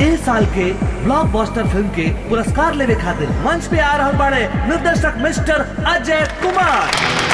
ए साल के blockbuster film के पुरस्कार लेवे खातिर मंच पे आ रहल बाड़े निर्देशक मिस्टर अजय कुमार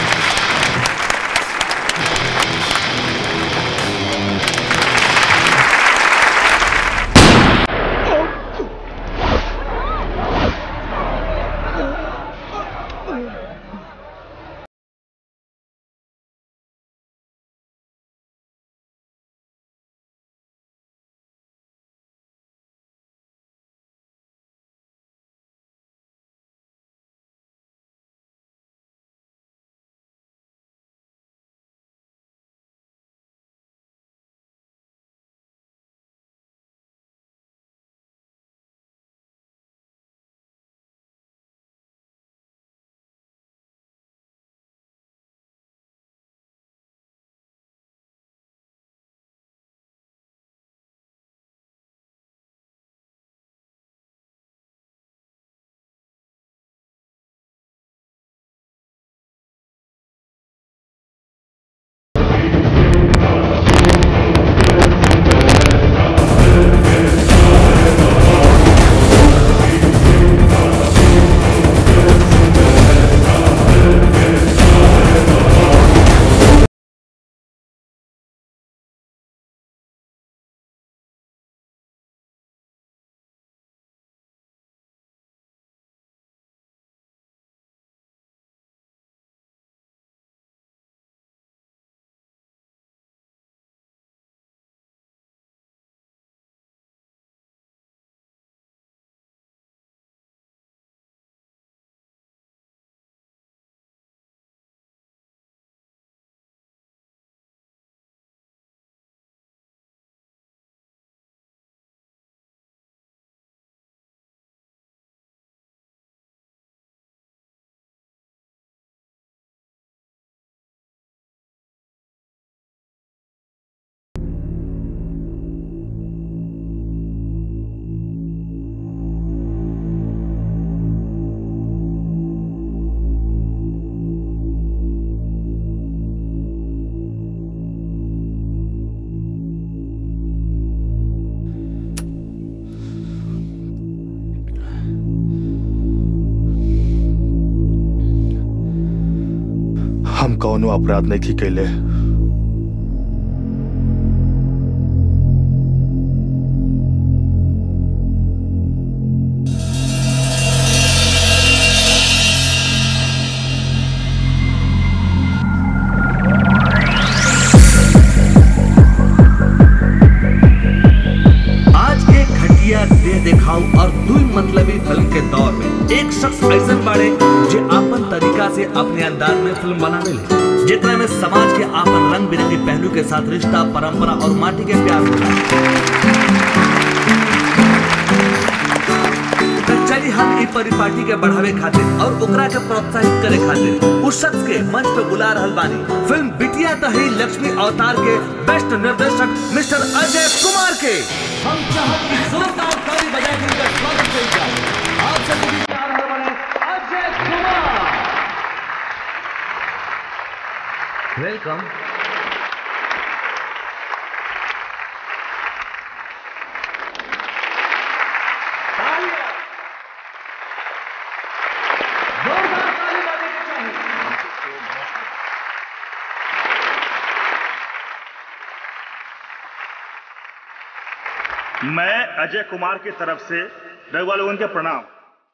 हम कौनो अपराध नहीं कैले आज के घटिया देह दिखाऊ और दुई मतलबी फिल्म के दौर में एक शख्स ऐसा बाड़े जो आपन तरीका से अपने अंदाज में फिल्म बनावे ले जितना में समाज के आपन रंग बिरंगे पहलू के साथ रिश्ता परंपरा और माटी के प्यार होला तो चली हम ई परिपाटी के बढ़ावे खातिर और ओकरा के प्रोत्साहित करे खातिर उस शख्स के मंच पे बुला रहल बानी फिल्म बिटिया तही लक्ष्मी अवतार के बेस्ट निर्देशक मिस्टर अजय कुमार के हम चाहत की जोरदार ताली बजा के उनका स्वागत करें जाए आप सभी के बीच आ रहल बानी अजय कुमार वेलकम जोरदार ताली बजाने की चाहिए मैं अजय कुमार की तरफ से रघुवा लोगन के प्रणाम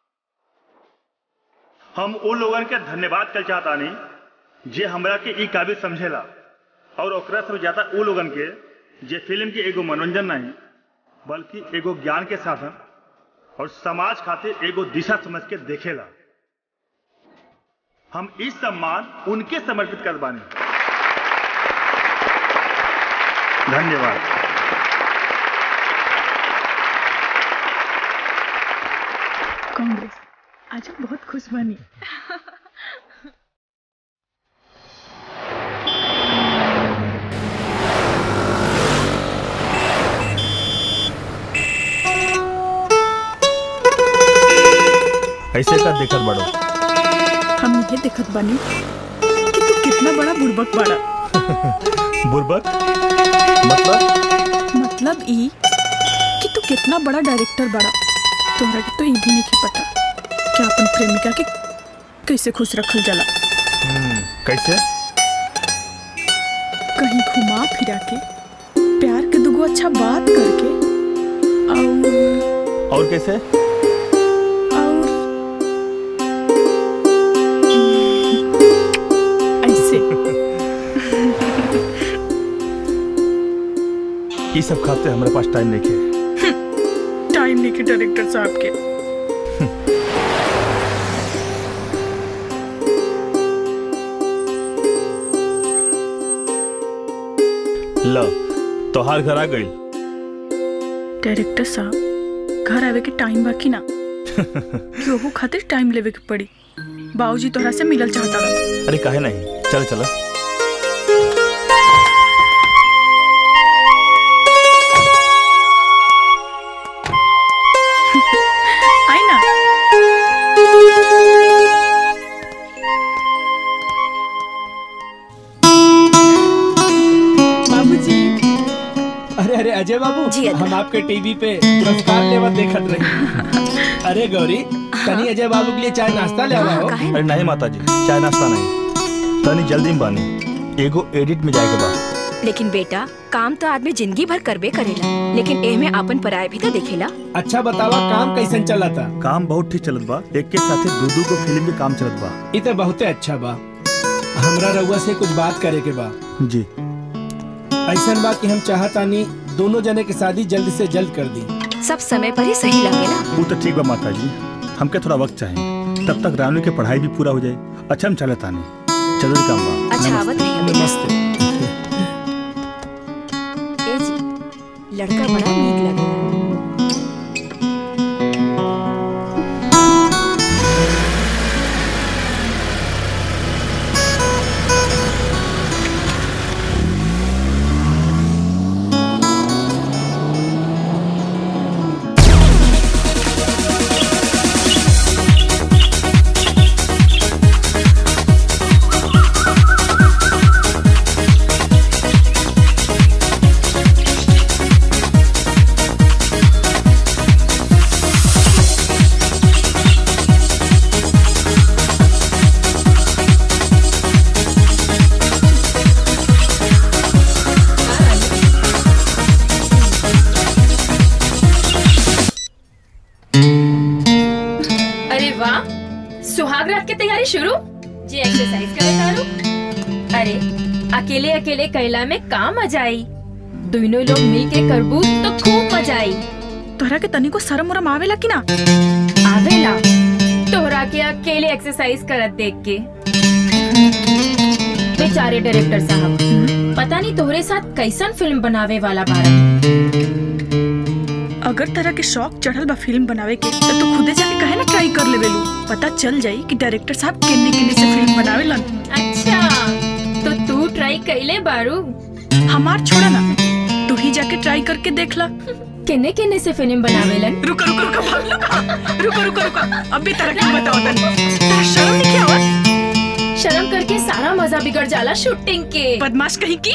हम उन लोगन के धन्यवाद कर चाहता नहीं जे हमरा के ई काबिल समझेला और ओकरा से ज्यादा उ लोगन के जे फिल्म के एगो मनोरंजन नहीं बल्कि एगो ज्ञान के साधन और समाज खातिर एगो दिशा समझ के देखेला हम इस सम्मान उनके समर्पित कर बानी धन्यवाद कांग्रेस आज हम बहुत खुश बनी ऐसे का देखत बड़ो हम ये देखत बानी कि तू कितना बड़ा बुड़बक बाड़ा बुरबक मतलब मतलब ई कि तू कितना बड़ा डायरेक्टर बड़ा तोहरा के तो ये भी नहीं के पता कि अपन प्रेमिका के कैसे खुश रखल जाला कैसे कहीं घुमा फिरा के प्यार के दुगो अच्छा बात करके और और कैसे और ऐसे ये सब खाते हमारे पास टाइम नहीं है टाइम नहीं के डायरेक्टर साहब के ल तोहार घर आ गई डायरेक्टर साहब घर आवे के टाइम बाकी ना कि ओहू खातिर टाइम लेवे के पड़ी बाबूजी तोहरा से मिलल चाहता रहा अरे काहे नहीं चल चल आई ना बाबूजी अरे अरे अजय बाबू जी, अदा। हम आपके टीवी पे पुरस्कार लेवत देखत रहे अरे गौरी तनी अजय बाबू के लिए चाय नाश्ता ले हाँ, आओ काहे अरे नहीं माता जी चाय नाश्ता नहीं तनी जल्दी में बानी एगो एडिट में जाएगा बा लेकिन बेटा काम तो आदमी जिंदगी भर करबे करेला लेकिन एह में आपन पराय भी तो देखेला अच्छा बतावा काम कैसन चला था काम बहुत ठीक चलत बा एक के साथे दू दू को फिल्म के काम चलत बा ये तो बहुते अच्छा बा हमरा रउआ से कुछ बात करे के बा जी ऐसन बा कि हम चाहतानी दोनों जने की शादी जल्द से जल्द कर दी सब समय पर ही सही लगेला वो तो ठीक बा माता जी हमके थोड़ा वक्त चाहिए तब तक रानू की पढ़ाई भी पूरा हो जाए अच्छा हम चले तानी जरूरी काम बा अच्छा आवत रही बेटा नमस्ते ए जी लड़का बड़ा नीक लगेला अरे वाह सुहाग रात की तैयारी शुरू जी एक्सरसाइज करे तारू अरे अकेले अकेले कैला में का मजा आई दोनों लोग मिल के करबू तो खूब मजा आई तोहरा के तनी को शरम उरम आवेला कि ना आवेला तोहरा के अकेले एक्सरसाइज करत देख के बेचारे डायरेक्टर साहब पता नहीं तोहरे साथ कैसन फिल्म बनावे वाला बारा अगर तरह के शौक चढ़ल बा फिल्म बनावे के तो तू खुदे जाके कहे ना ट्राई कर लेवे लू पता चल जाई कि डायरेक्टर साहब किन्ने किन्ने से फिल्म बनावेलन अच्छा तो तू ट्राई कैले बारू हमार छोड़ा ना तू ही जाके ट्राई करके देख ला किन्ने किन्ने से फिल्म बनावेलन रुको रुको रुको भाग लो कहाँ? रुको रुको रुको अभी तरह की बताओ तनी तेरा शर्म नहीं क्या हुआ शर्म करके सारा मजा बिगड़ जाला शूटिंग के बदमाश कहीं की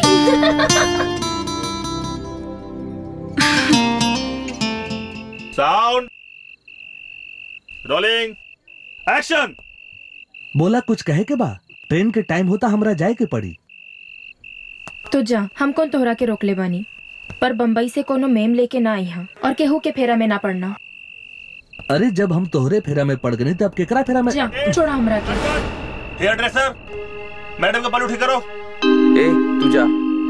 साउंड रोलिंग एक्शन बोला कुछ कहे के बा ट्रेन के टाइम होता हमरा जाए के पड़ी तो जा हम कौन तोहरा के रोकले बानी पर बम्बई से कोनो मेम लेके ना आई हा और केहू के फेरा में ना पड़ना अरे जब हम तोहरे फेरा में पड़ गए तब केकरा फेरा में जा छोड़ा हमरा के हेयर ड्रेसर मैडम का बाल ठीक करो ए तू जा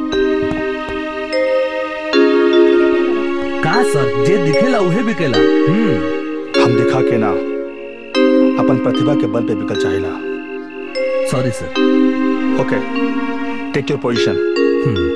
का सर जे दिखेला उहे बिकेला हम्म हम दिखा के ना अपन प्रतिभा के बल पे बिकल चाहेला sorry sir okay take your position hmm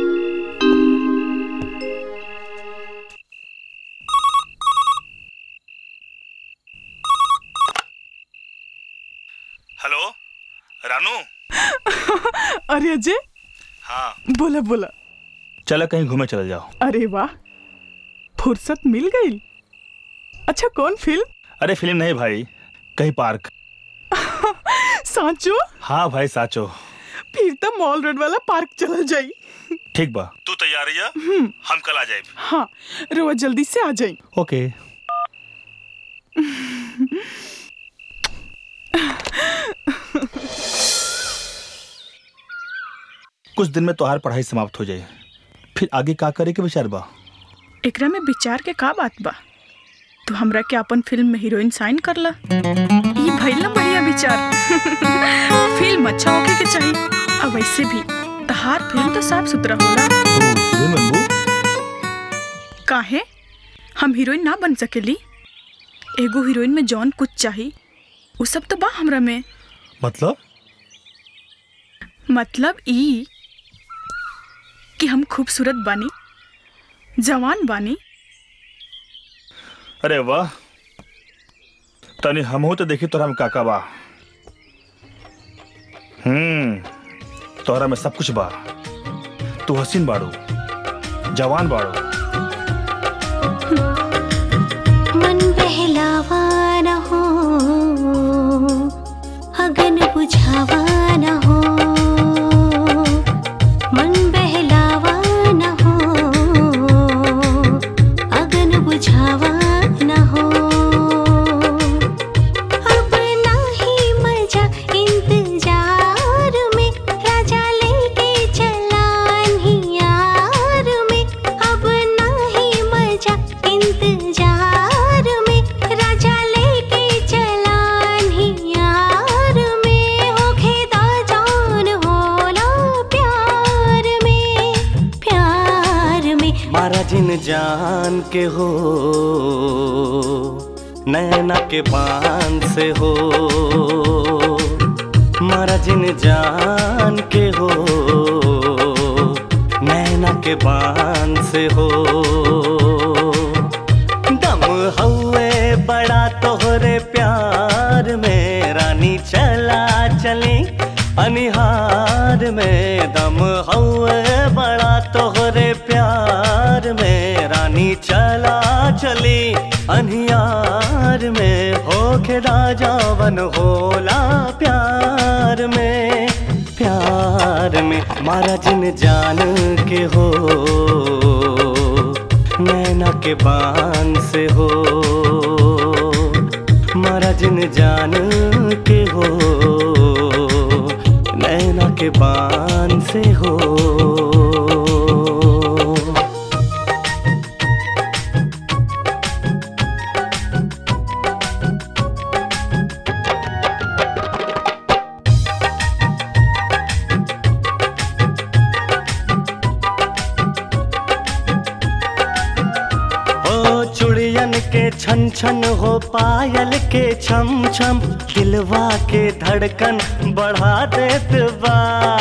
hello Ranu अरे अजय हाँ बोला बोला चलो कहीं घूमे चल जाओ अरे वाह फुर्सत मिल गई अच्छा कौन फिल्म अरे फिल्म नहीं भाई कहीं पार्क सांचो हाँ भाई साचो फिर तो मॉल रोड वाला पार्क चल जाई ठीक बा तू तैयार है हम कल आ जाए हाँ रोज जल्दी से आ जाई ओके कुछ दिन में तोहार पढ़ाई समाप्त हो जाए फिर आगे का करे के विचार बा एकरा में विचार के का बात बा तू हमरा के अपन फिल्म में हीरोइन साइन कर ला ये भइल ना बढ़िया विचार फिल्म अच्छा होके के चाहिए अब वैसे भी तहार फिल्म तो साफ सुथरा होला तू हीरोइन बनबू काहे हम हीरोइन ना बन सकेली एगो हीरोइन में जौन कुछ चाही उ सब तो बा हमरा में मतलब मतलब ई कि हम खूबसूरत बानी जवान बानी अरे वाह तनी हमहू तो देखी तोरा में काका बा हम्म तोहरा में सब कुछ बा तू हसीन बाड़ू जवान बाड़ू मन बहलावा न हो अगन बुझावा न हो मन बहलावा न हो अगन बुझावा न हो अब नाही मजा इंतजार में राजा लेके चला यार में अब नाही मजा इंतजार में राजा लेके चला यार में होखे दा जान होला प्यार में प्यार में मारा जिन जान के हो नैना के बान से हो मारा जिन जान के हो नैना के बान से हो दम हवे बड़ा तोहरे प्यार में रानी चला चली अनिहार में दम हवे बड़ा तोहरे प्यार में रानी चला चली अनिहार में होके राजावन होला प्यार में प्यार में मारा जिन जान के हो नैना के बान से हो मारा जिन जान के हो नैना के बान से हो ओ चुड़ियन के छन छन हो पायल के छम छम दिलवा के धड़कन बढ़ा देत बा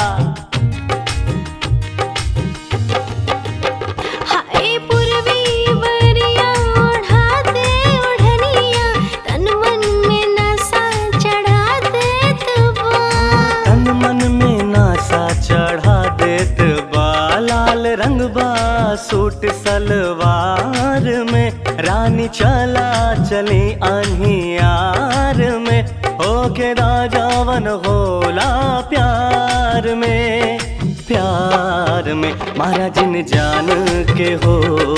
हाय पूर्वी बरिया ओढ़ा दे ओढ़निया तन मन में नशा चढ़ा दे तबा तन मन में नासा चढ़ा देत बा लाल रंग बा सूट सलवार में रानी चला चली अनियार में होके राजावन होला प्यार में प्यार में मारा जिन जान के हो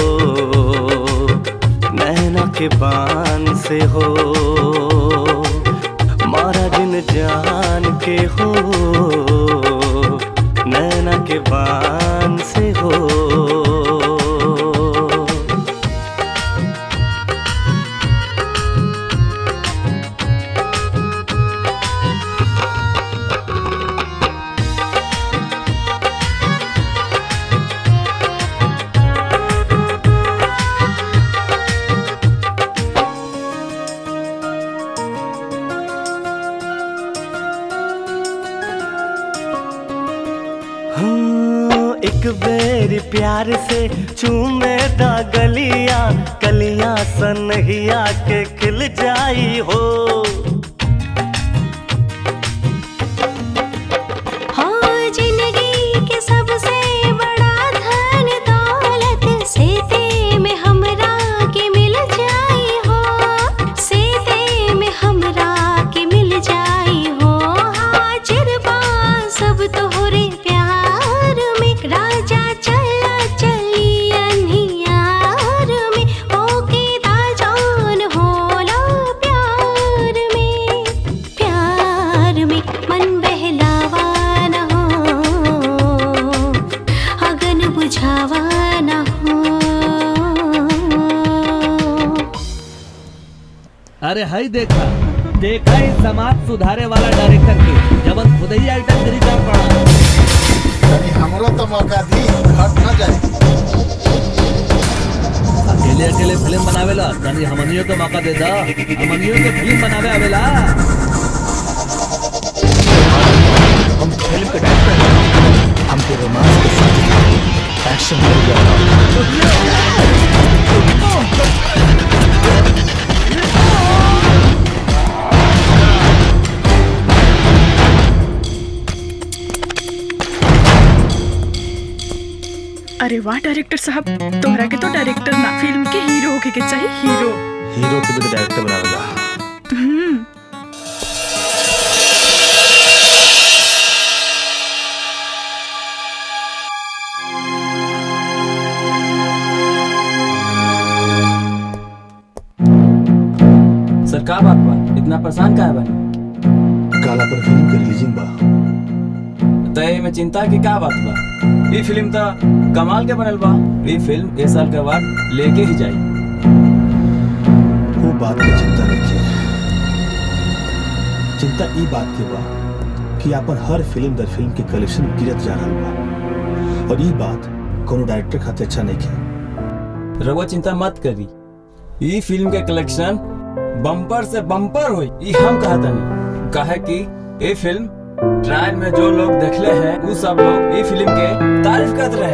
नैना के बान से हो मारा जिन जान के हो नैना के बान से हो हाँ, एक बेर प्यार से चूमे दा गलिया कलिया सनहिया के खिल जाई हो हो जिंदगी के सबसे बड़ा धन दौलत सीते में हमरा के मिल जाई हो सीते में हमरा के मिल जाई हो हाजिर बा सब तोहरे प्यार में राजा अरे हाई देखा देखा ही समाज सुधारे वाला डायरेक्टर के जबन खुद ही आइटम गिरी कर पड़ा हमरो तो मौका दी घट न जाए अकेले अकेले फिल्म बनावेला तनी हमनियों को मौका दे दा हमनियों के फिल्म बनावे आवेला हम फिल्म के डायरेक्टर हैं हमके रोमांस के साथ एक्शन मिल गया अरे वाह डायरेक्टर साहब तोहरा के तो डायरेक्टर ना फिल्म के हीरो होके के चाहिए हीरो हीरो के भी तो डायरेक्टर बनावेला हम्म सर का बात बा इतना परेशान काहे बानी काला पर फिल्म के रिलीजिंग बा तय में चिंता की का बात बा ई फिल्म तो कमाल के बनल बा ई फिल्म ए साल के बाद लेके ही जाई वो बात की चिंता नहीं चिंता ई बात के बा कि अपन हर फिल्म दर फिल्म के कलेक्शन गिरत जा रहल बा और ई बात कोनो डायरेक्टर खातिर अच्छा नहीं है रघुआ चिंता मत करी ई फिल्म के कलेक्शन बम्पर से बम्पर हुई ई हम कहता नहीं कहे कि ये फिल्म ट्रायल में जो लोग देखले हैं वो सब लोग ई फिल्म के तारीफ करते रहे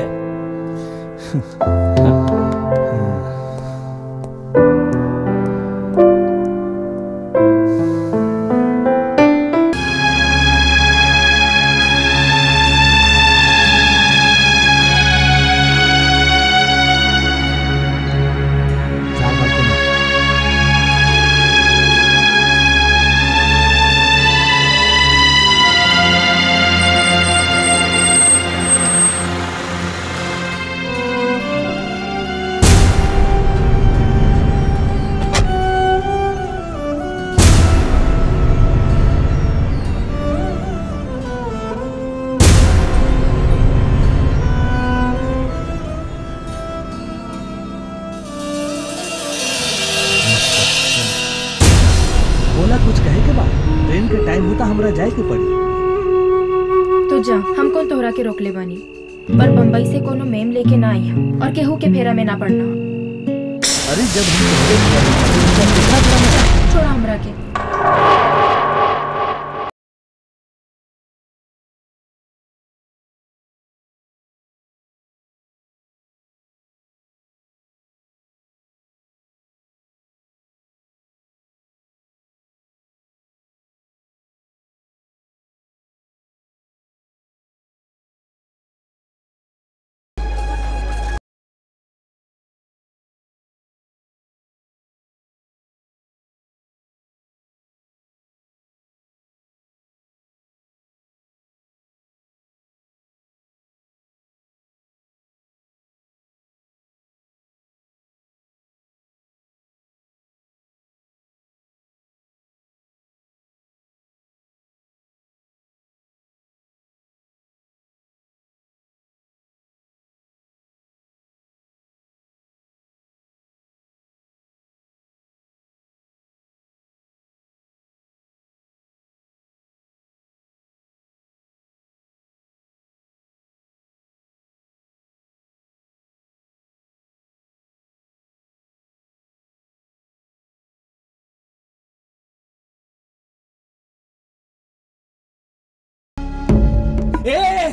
बोला कुछ कहे के बाद ट्रेन के टाइम होता हमरा जाए के पड़ी तो जा हम कौन तोहरा के रोक ले बानी पर बम्बई से कोनो मेम लेके ना आई हम और केहू के फेरा में ना पड़ना अरे जब हम तोहरे घर में थे, तब देखा था ना। छोड़ा हमरा के ए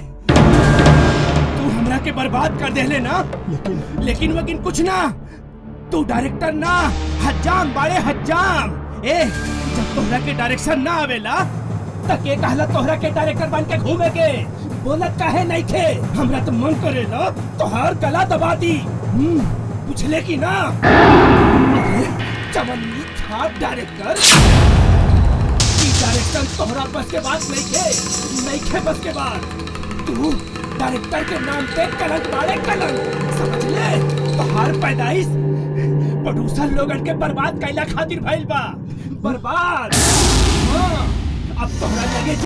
तू हमरा के बर्बाद कर देले ना लेकिन लेकिन वकिन कुछ ना तू डायरेक्टर ना हज्जाम बाड़े हज्जाम ए जब तोहरा के डायरेक्शन ना आवेला त के कहला तोहरा के डायरेक्टर बन के घूमे के बोलत काहे नहीं खे हमरा तो मन करेला तोहार गला दबा दी हम्म, पूछले की ना अरे चवन्नी था डायरेक्टर की डायरेक्टर तोहरा बस के बात नहीं खे नहीं खे बस के बात तू डायरेक्टर के नाम पे कलंक मारे कलंक समझ ले तोहार पैदाइश प्रोड्यूसर लोगन के बर्बाद कैला खातिर भइल बा बर्बाद हाँ, अब तोहरा लगे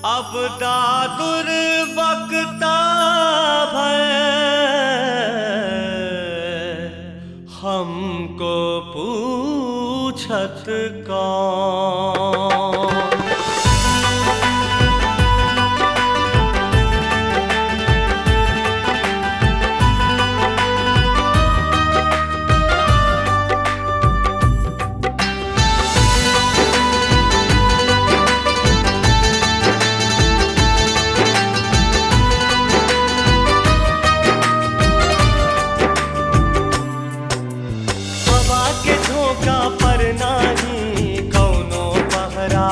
अब दादुर बकता भय हमको पूछत कौन हवा के झोंका पर नाही कौनो पहरा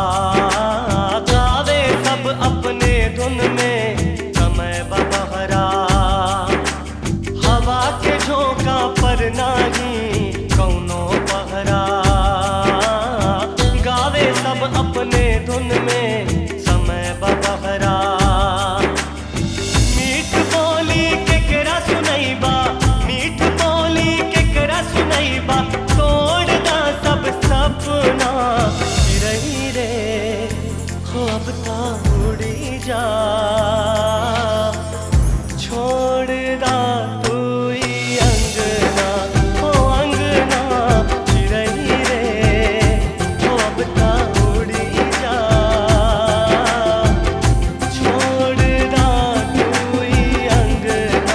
गावे सब अपने धुन में समय बहरा हवा के झोंका पर नाही कौनो पहरा गावे सब अपने धुन में समय बहरा मीठ बोली केकरा सुनैबा मीठ बोली केकरा सुनैबा तोड़ दा सब सपना रही रे हो अब ता उड़ी जा छोड़ दा तू ई अंगना हो अंगना रही रे हो अब ता उड़ी जा छोड़ दा तू ई अंगना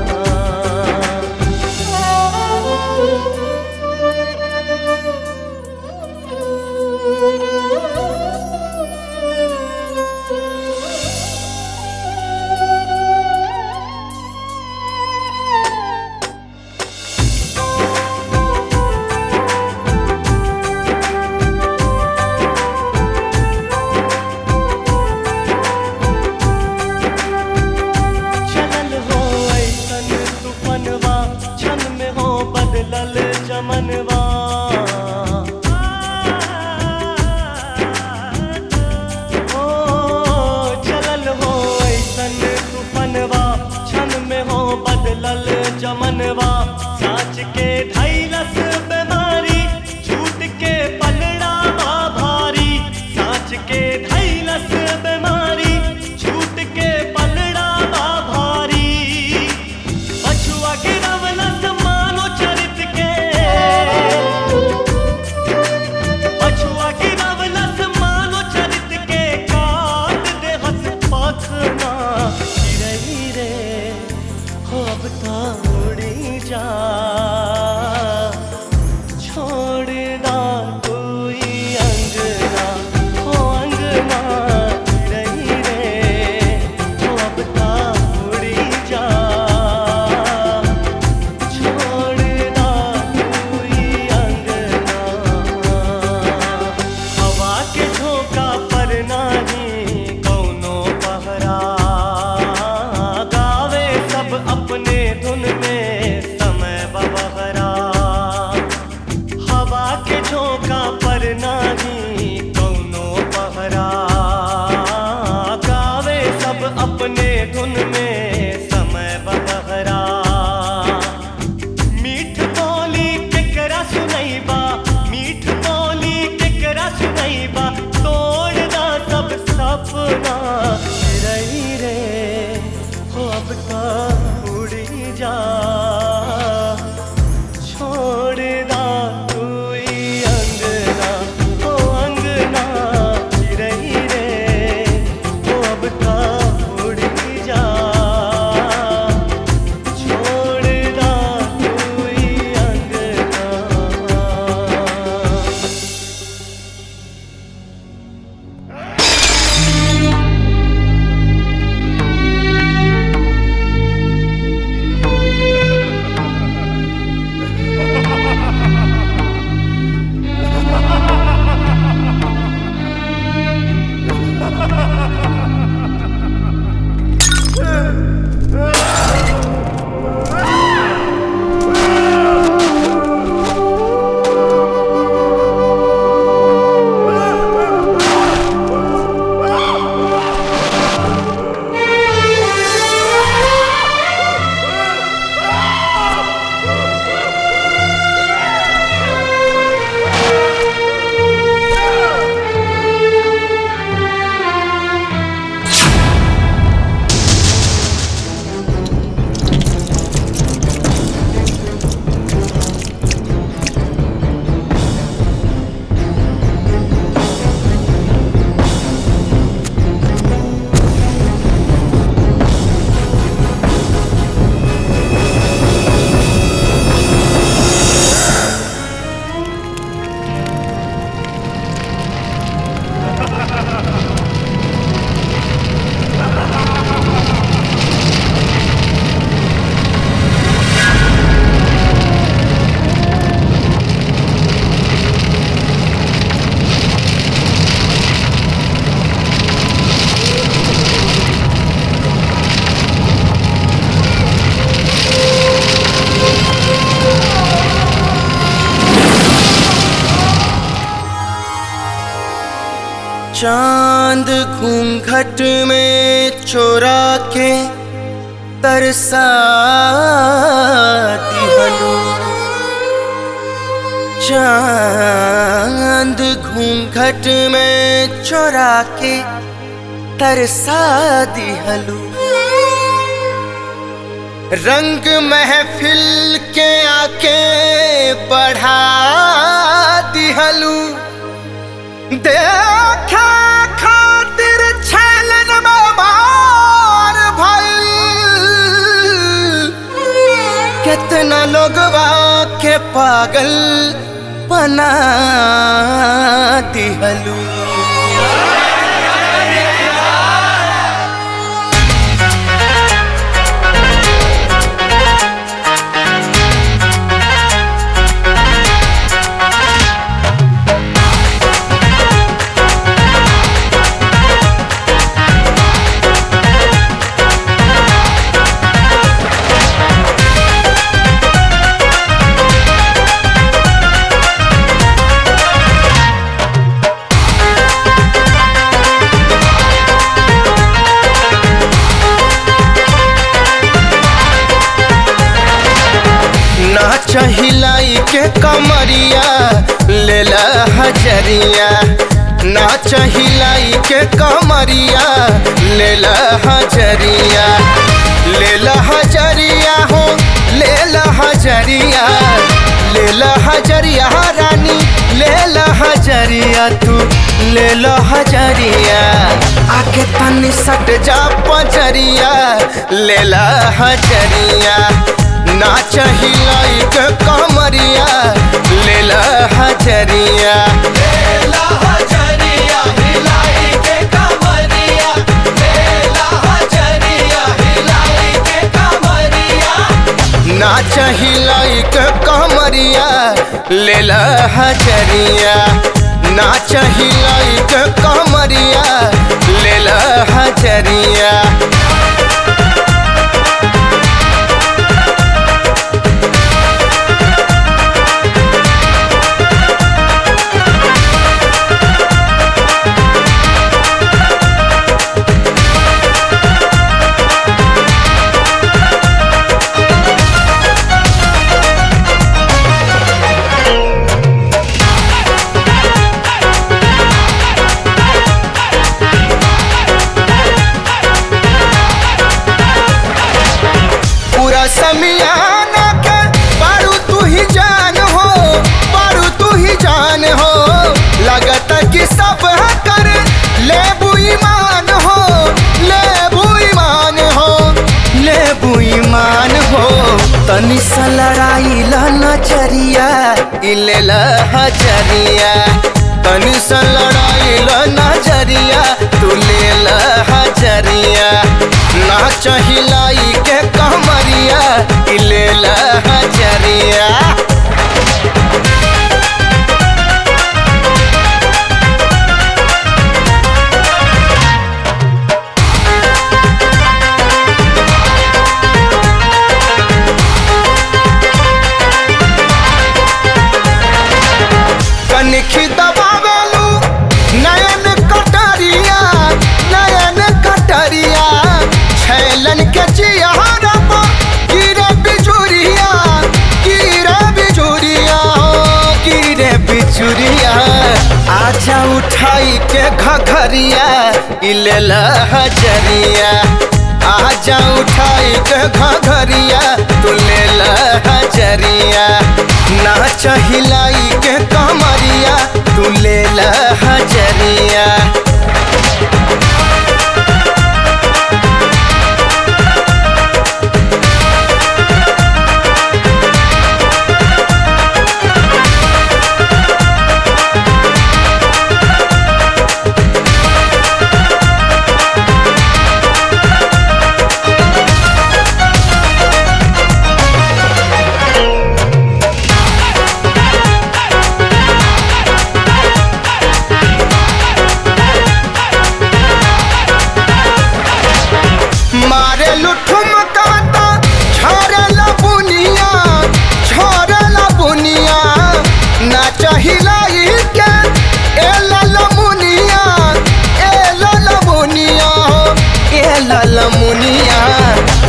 चलल हो ऐसन तूफनवा क्षण में हो बदलल चमनवा ओ, चलल हो ऐसन तूफनवा क्षण में हो बदलल चमनवा साँच के धैलस बीमारी झूठ के पलड़ा बा भारी साँच के धैलस बीमारी झूठ के पलड़ा बा भारी पछुआ गिरवलस मानो चरित के पछुआ गिरवलस मानो चरित के काट दे हस पखना गिरही रे हो अब ता उड़ी जा छोड़ दा तू ई अंगना हो अंगना गिरही रे हो अब ता उड़ी जा छोड़ दा तू ई अंगना हवा के झोंका पर नाही कौनो पहरा गावे सब अपने धुन में समय बहरा हवा के झोंका पर नाही कौनो पहरा गावे सब अपने धुन में समय बहरा मीठ बोली केकरा सुनैबा मीठ बोली केकरा सुनैबा तोड़ दा सब सपना रही रे हो अब ता उड़ी जा छोड़ दा तू ई अंगना हो अंगना रही रे हो अब ता उड़ी जा छोड़ दा तू ई अंगना चांद घूंघट में चोरा के तरसा दिहलू चांद घूंघट में चोरा के तरसा दिहलू रंग महफिल के आके बढ़ा दिहलू देखा खातिर छलन मार भइल कितना लोगवा के पागल बना दिहलू ना चहिलाई के कमरिया लेला हजरिया ना चहिलाई के कमरिया लेला हजरिया लेला हजरिया हो लेला हजरिया लेला हजरिया रानी लेला हजरिया तू लेला हजरिया आके तनी सट जा पजरिया लेला हजरिया ना चाहिलाई के कमरिया लेला हजरिया लेला हजरिया हिलाई के कमरिया लेला हजरिया हिलाई के कमरिया ना चाहिलाई के कमरिया लेला हजरिया ना चाहिलाई के कमरिया लेला हजरिया पूरा समियाना के पारू तू ही जान हो पारू तू ही जान हो लगता कि सब कर ले ईमान हो ले ईमान हो ले ईमान हो तनी सा लड़ाई ला नजरिया इले ला हजरिया तनी सा लड़ाई ला नजरिया तू ले ला हजरिया ना चाहिलाई के कमरिया इले ला हजरिया कनखी दबावेलू नयन कटरिया नयन कटरिया छैलन के चियारा पर गिरे बिजुरिया गिरे बिजुरिया हो गिरे बिजुरिया आजा उठाई के घघरिया इलेला हजरिया आजा उठाई के घघरिया तू लेला हजरिया ना चाहिलाई के कमरिया तू लेला हजरिया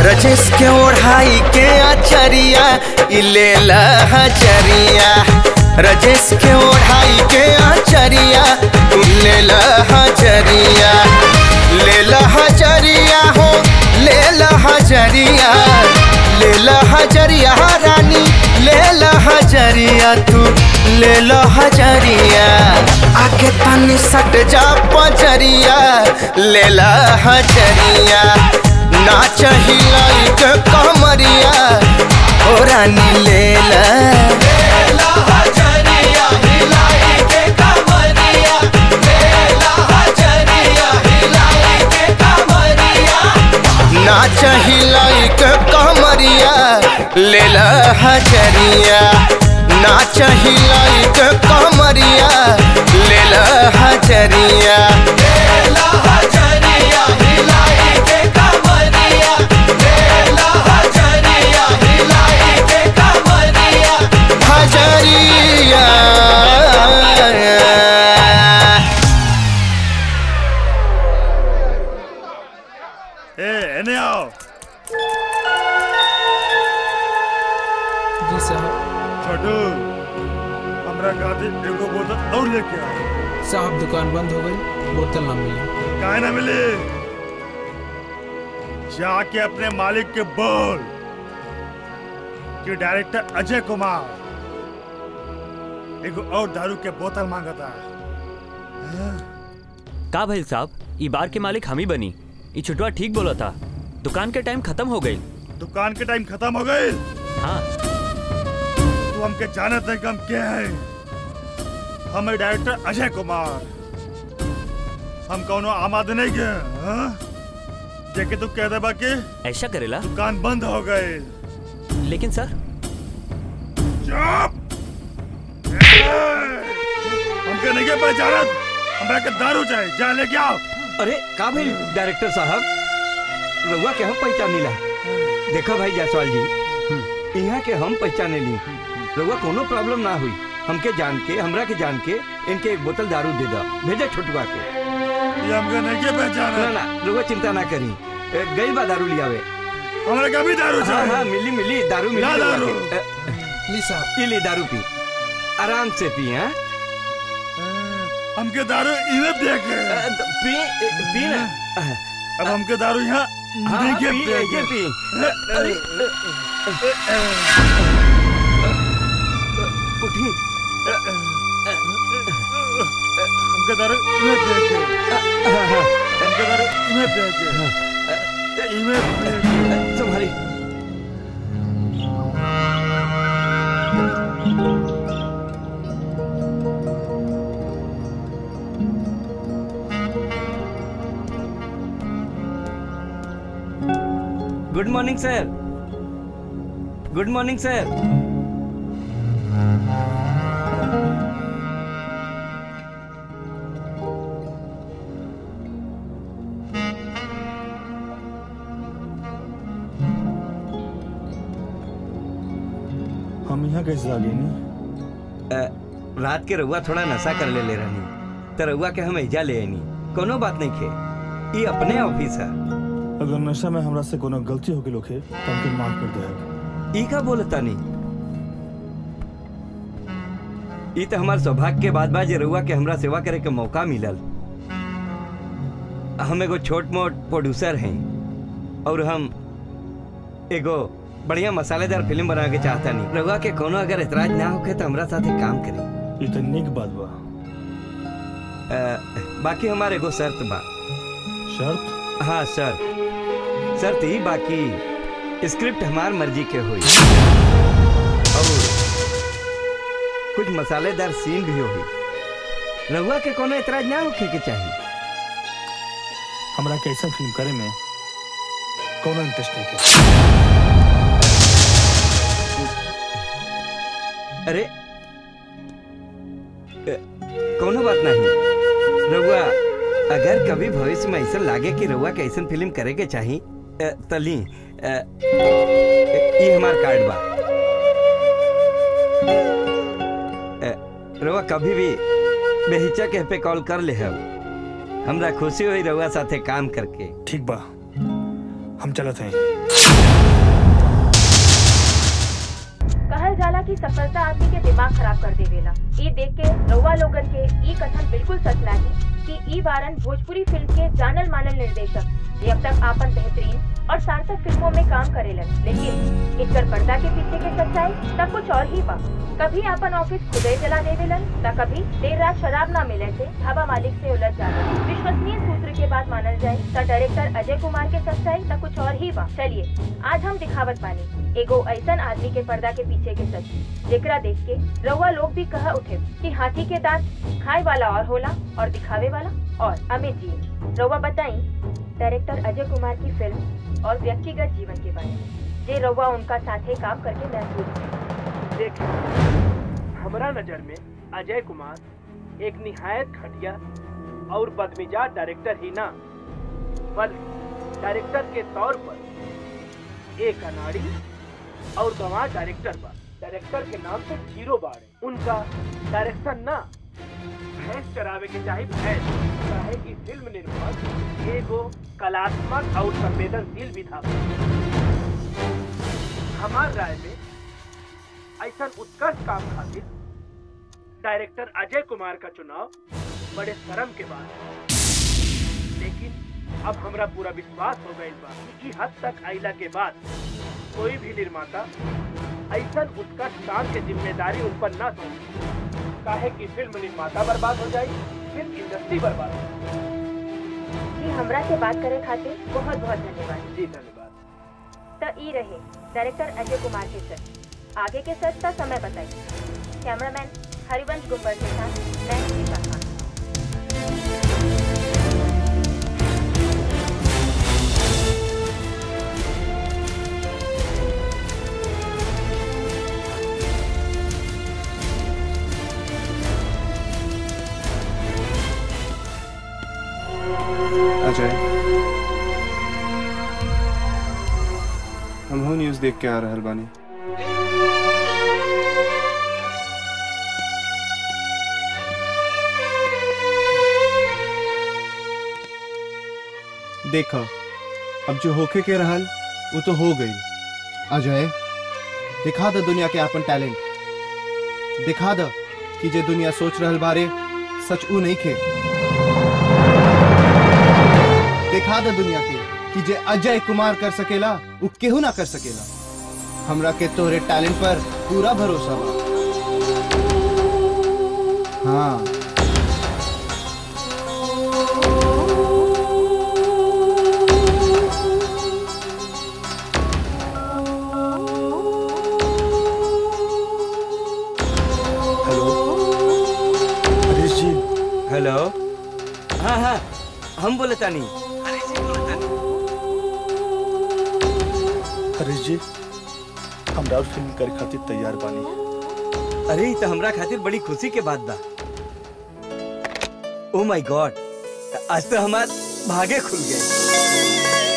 रजेश के ओढ़ाई के आचरिया ई लेला हजरिया रजेश के ओढ़ाई के आचरिया ई लेला हजरिया लेला हजरिया हो लेला हजरिया लेला हजरिया रानी लेला हजरिया तू लेला हजरिया आके तनी सट जा पजरिया लेला हजरिया नाच हिलाई के कमरिया ओ रानी लेला नाच हिलाई के कमरिया लेला हजरिया नाच हिलाई के कमरिया लेला हजरिया लेला हजरिया हिलाई के कमरिया लेला हजरिया हिलाई के कमरिया हजरिया ए एने आओ जी साहब छोटू हमरा खातिर एगो बोतल और लेके आओ साहब दुकान बंद हो गई बोतल ना मिली काहे ना मिले जाके अपने मालिक के बोल कि डायरेक्टर अजय कुमार एगो और दारू के बोतल मांगता का भइल साहब ई बार के मालिक हम ही बनी ई छुटवा ठीक बोला था दुकान के टाइम खत्म हो गई दुकान के टाइम खत्म हो गई हाँ तू हमके जानत है कि हम क्या है हम है डायरेक्टर अजय कुमार हम कौनो आम आदमी नहीं के हाँ? जेके तू कह दे बाकी ऐसा करेला दुकान बंद हो गए लेकिन सर चुप हमके नहीं के पहचानत हमरा के दारू चाहिए जा लेके आओ अरे का भाई डायरेक्टर साहब रउआ के हम पहचानी ला देखो भाई जायसवाल जी यहाँ के हम पहचाने ली रउआ कोनो प्रॉब्लम ना हुई हमके जान के हमरा के जान के इनके एक बोतल दारू दे दो भेजे छुटवा के ये हमके नहीं के पहचान ना ना रउआ चिंता ना करी ए, गई बा दारू लियावे हमरा का भी दारू हाँ चाहिए हाँ मिली मिली दारू मिली ला रउआ दारू। के। ए, ली साहब ये ली दारू पी आराम से पी हाँ हमके दारू इन्हें देख पी पी ना अब हमके दारू यहाँ हाँ, नहीं के पी, देख। ये पी। अरे उठी हमके दारू इन्हें देख हमके दारू इन्हें देख इन्हें देख संभाली good morning sir good morning sir हम यहाँ कैसे आ गए नहीं रात के रउआ थोड़ा नशा कर ले ले रहनी तो रउआ के हम एजा ले आनी कोनो बात नहीं खे ये अपने ऑफिस है अगर नशा में हमरा से कोनो गलती हो गई होखे तो हमके माफ कर दे ई का बोलता नहीं ई तो हमार सौभाग्य के बाद बा जे रउआ के हमरा सेवा करे के मौका मिलल हम एगो छोट मोट प्रोड्यूसर हैं और हम एगो बढ़िया मसालेदार फिल्म बना के चाहता नहीं रउआ के कोनो अगर एतराज ना होके तो हमरा साथे काम करी ये तो निक बात बा अ, बाकी हमारे एगो शर्त बा शर्त हाँ सर शर्त ई बाकी स्क्रिप्ट हमार मर्जी के हुई और कुछ मसालेदार सीन भी होई रहुआ के कोनो एतराज ना होखे के चाहिए हमरा के ऐसा फिल्म करे में कोनो इंटरेस्ट नहीं है अरे अ, कोनो बात नहीं रहुआ अगर कभी भविष्य में ऐसा लागे कि रहुआ के ऐसा फिल्म करे के चाही अ, तली अ, ये हमार कार्ड बा अ, रहुआ कभी भी बेहिचक पे कॉल कर ले हम हमरा खुशी हुई रहुआ साथे काम करके ठीक बा हम चलत हैं कहल जाला कि सफलता आदमी के दिमाग खराब कर देवेला ई देख के रउआ लोगन के ई कथन बिल्कुल सच लागी कि ई बारन भोजपुरी फिल्म के जानल मानल निर्देशक जे अब तक आपन बेहतरीन और सार्थक फिल्मों में काम करेलन लेकिन इनकर पर्दा के पीछे के सच्चाई तब कुछ और ही बा कभी आपन ऑफिस खुदे जला देवेलन त कभी देर रात शराब न मिले से ढाबा मालिक से उलझ जाला विश्वसनीय सूत्र के बात मानल जाए त डायरेक्टर अजय कुमार के सच्चाई त कुछ और ही बा चलिए आज हम दिखावत बानी एगो ऐसन आदमी के पर्दा के पीछे के सच जेकरा देख के रउआ लोग भी कह उठे कि हाथी के दांत खाए वाला और होला और दिखावे वाला और अमित जी रउआ बताई डायरेक्टर अजय कुमार की फिल्म और व्यक्तिगत जीवन के बारे में जे रउआ उनका साथे काम करके महसूस किया। देखिए हमरा नजर में अजय कुमार एक निहायत घटिया और बदमिजाज डायरेक्टर ही ना बल्कि डायरेक्टर के तौर पर एक अनाड़ी और गंवार डायरेक्टर बा डायरेक्टर के नाम से जीरो बार है उनका डायरेक्शन ना भैंस चरावे के चाहे भैंस चाहे कि फिल्म निर्माण एगो कलात्मक और संवेदनशील भी था हमार राय में ऐसा उत्कृष्ट काम खातिर डायरेक्टर अजय कुमार का चुनाव बड़े शर्म के बाद है। लेकिन अब हमरा पूरा विश्वास हो गई बा कि ई हद तक आइला के बाद कोई भी निर्माता ऐसा उत्कृष्ट काम के जिम्मेदारी उन पर न सौंपे काहे कि फिल्म निर्माता बर्बाद हो जाए फिल्म इंडस्ट्री बर्बाद हो जाए कि हमरा से बात करे खातिर बहुत बहुत धन्यवाद जी धन्यवाद त ई रहे डायरेक्टर अजय कुमार के सच आगे के सच का समय बताइए कैमरामैन हरिवंश गुम्बर के साथ मैं दीपा खान अजय हमहू न्यूज देख के आ रहल बानी देखा अब जो होके के रहल वो तो हो गई अजय दिखा द दुनिया के अपन टैलेंट दिखा द कि जे दुनिया सोच रहल बारे सच ऊ नहीं खे दिखा द दुनिया के कि जे अजय कुमार कर सकेला ऊ केहू ना कर सकेला हमरा के तोहरे टैलेंट पर पूरा भरोसा बा हाँ हरीश जी हेलो हाँ हाँ हम बोले तानी हरीश जी हम राउत फिल्म करे खातिर तैयार बानी अरे ई तो हमरा खातिर बड़ी खुशी के बात बा ओ माय गॉड आज तो हमार भागे खुल गए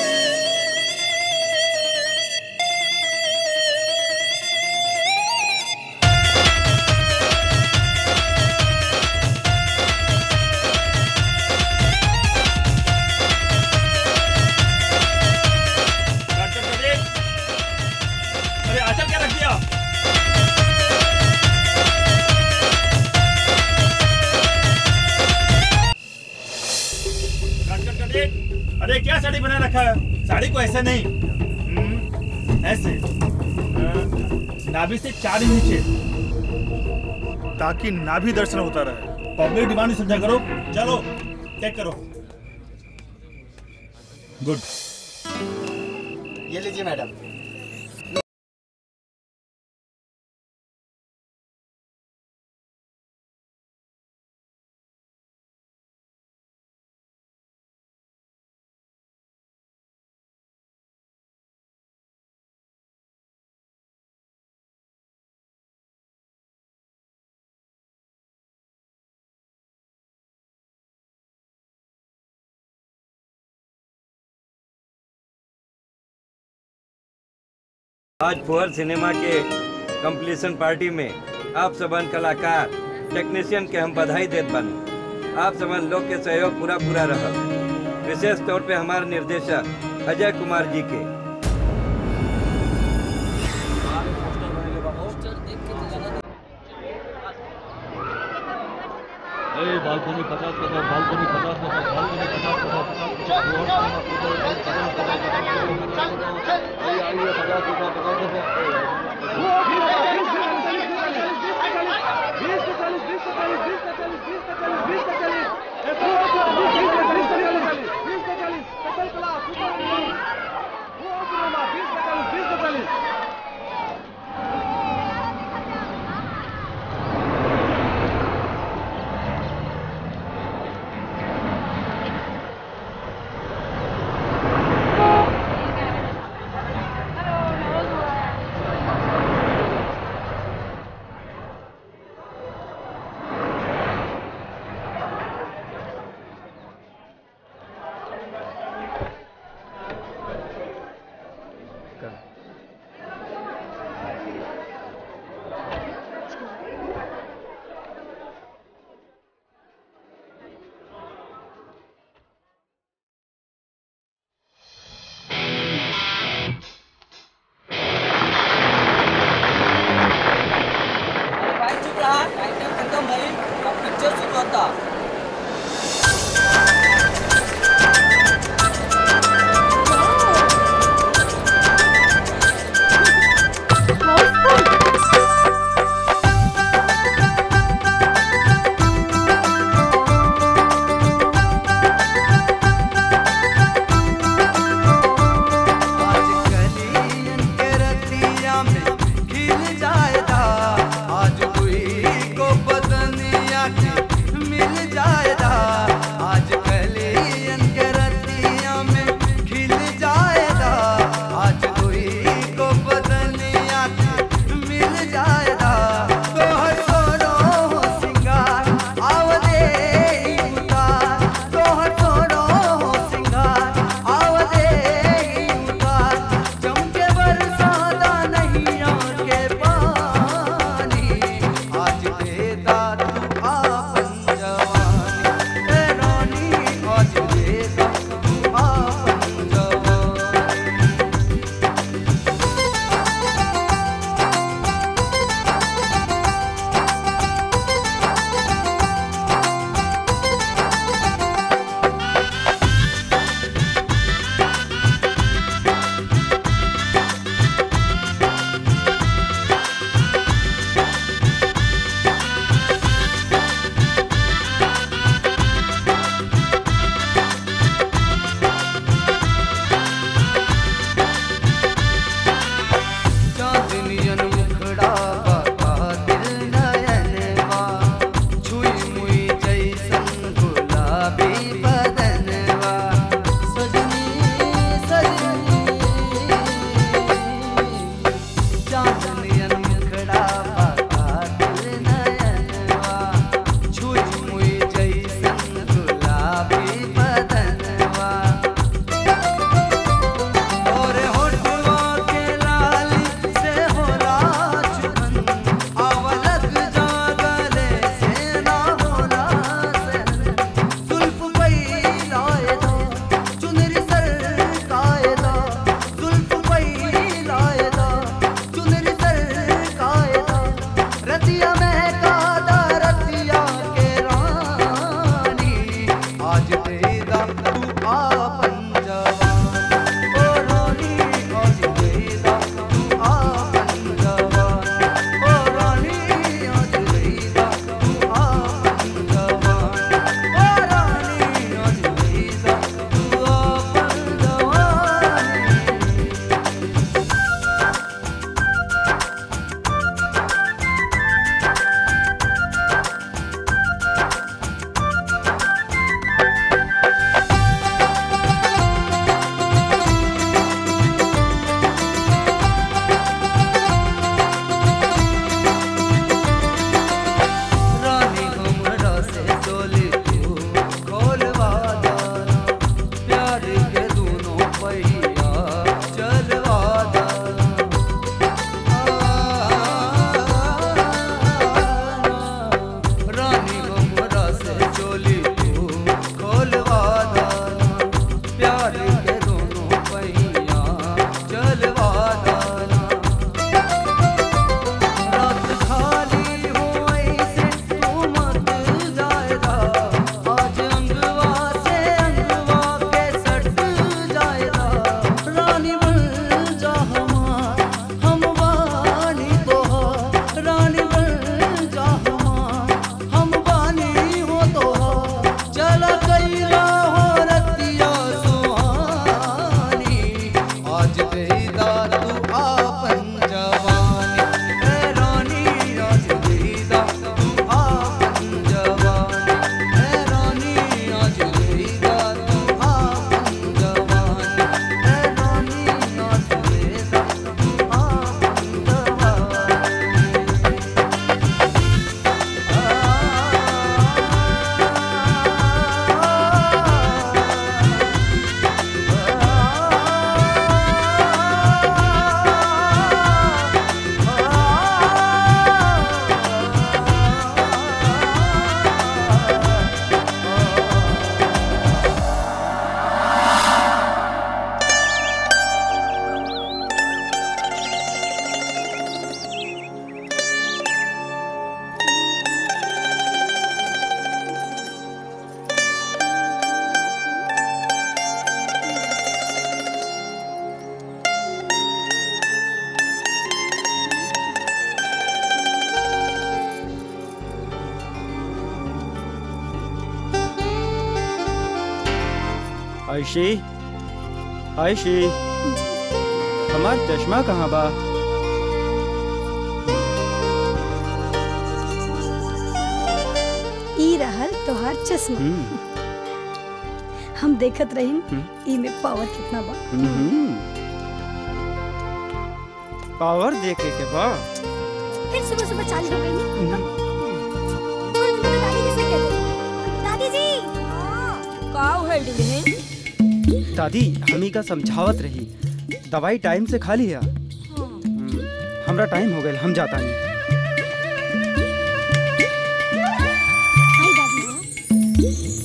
अरे आचल क्या रख दिया कट कट कट एक। अरे क्या साड़ी बना रखा है साड़ी को ऐसे नहीं हम्म, ऐसे हाँ, नाभि से चार इंच नीचे ताकि नाभि दर्शन होता रहे पब्लिक डिमांड समझा करो चलो चेक करो गुड ये लीजिए मैडम आज फुहर सिनेमा के कंप्लीशन पार्टी में आप सबन कलाकार टेक्नीशियन के हम बधाई देत बानी आप सबन लोग के सहयोग पूरा पूरा रहल विशेष तौर पे हमारे निर्देशक अजय कुमार जी के भाई चुप रहा आइटम खत्म भई अब पिक्चर शुरू होता के रतिया में खिल जाएगा आज कोई को बदनिया के मिल जाएगा आज कलियन के रतिया में खिल जाएगा आज कोई को बदनिया के मिल जाएगा तोहर सोनो हो सिंगार आवदे उतार तोहर सोनो हो सिंगार आवदे उतार चमके बरसाता नहीं आके पानी आज देता तू आपन जवानी ए रानी आज देता तू आपन जवानी चांदनियन मुखड़ा बाबा दिल नयनवा छुई मुई जैसन गुलाबी बदनवा सजनी सजनी चांदनियन मुखड़ा बाबा दिल नयनवा छुई मुई जैसन गुलाबी बदनवा और होठवा के लाली से होला चुभन आवलक जागले से ना होला सहन जुल्फ पैलाए दो चुनरी सर काए दो जुल्फ पैलाए दो चुनरी सर काए दो रतिया में कादा रतिया के रानी आज देदा तू आपन जवान ओ रानी आज देदा तू आपन जवान ओ रानी आज देदा तू आपन जवान ओ रानी आज देदा तू आपन जवान रानी हमरा से चोली तू खोलवा दाना प्यार के दोनों पहिया चलवा दाना रानी हमरा से चोली तू खोलवा दाना प्यार के दोनों पहिया चलवा दाना रात खाली हो ऐसे तू मत जाएगा आयशी आयशी हमार चश्मा कहाँ बा ई रहल तोहार चश्मा हम देखत रहिन ई में पावर कितना बा हम्म। पावर देखे के बा फिर सुबह सुबह चालू हो गई दादी जी से कह दे दादी जी का है दादी हमी का समझावत रही दवाई टाइम से खा लिया हमरा टाइम हो गया हम जाता नहीं हाय दादी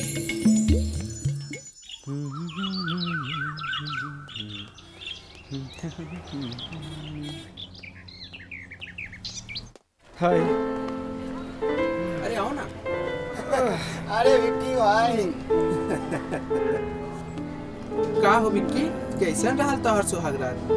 हाय अरे आओ ना अरे विक्की भाई का हो बिक्की कैसन रहल तोहर सुहागरात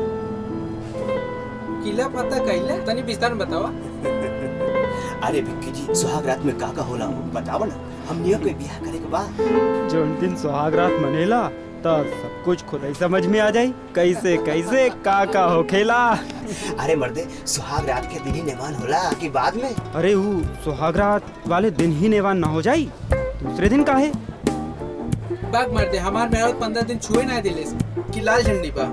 किला पता कैले तनी विस्तार में बतावा अरे विक्की जी सुहाग रात में का का होला बताओ ना हमनियो के बियाह करे के बा जोन दिन सुहाग रात मनेला तब सब कुछ खुद ही समझ में आ जाई कैसे कैसे का का होखेला अरे मर्दे सुहाग रात के दिन ही नेमान होला कि बाद में अरे वो सुहाग रात वाले दिन ही नेवान ना हो जाई दूसरे दिन का है बाग मार दे हमार मेहरत पंद्रह दिन छुए ना दिले कि लाल झंडी बा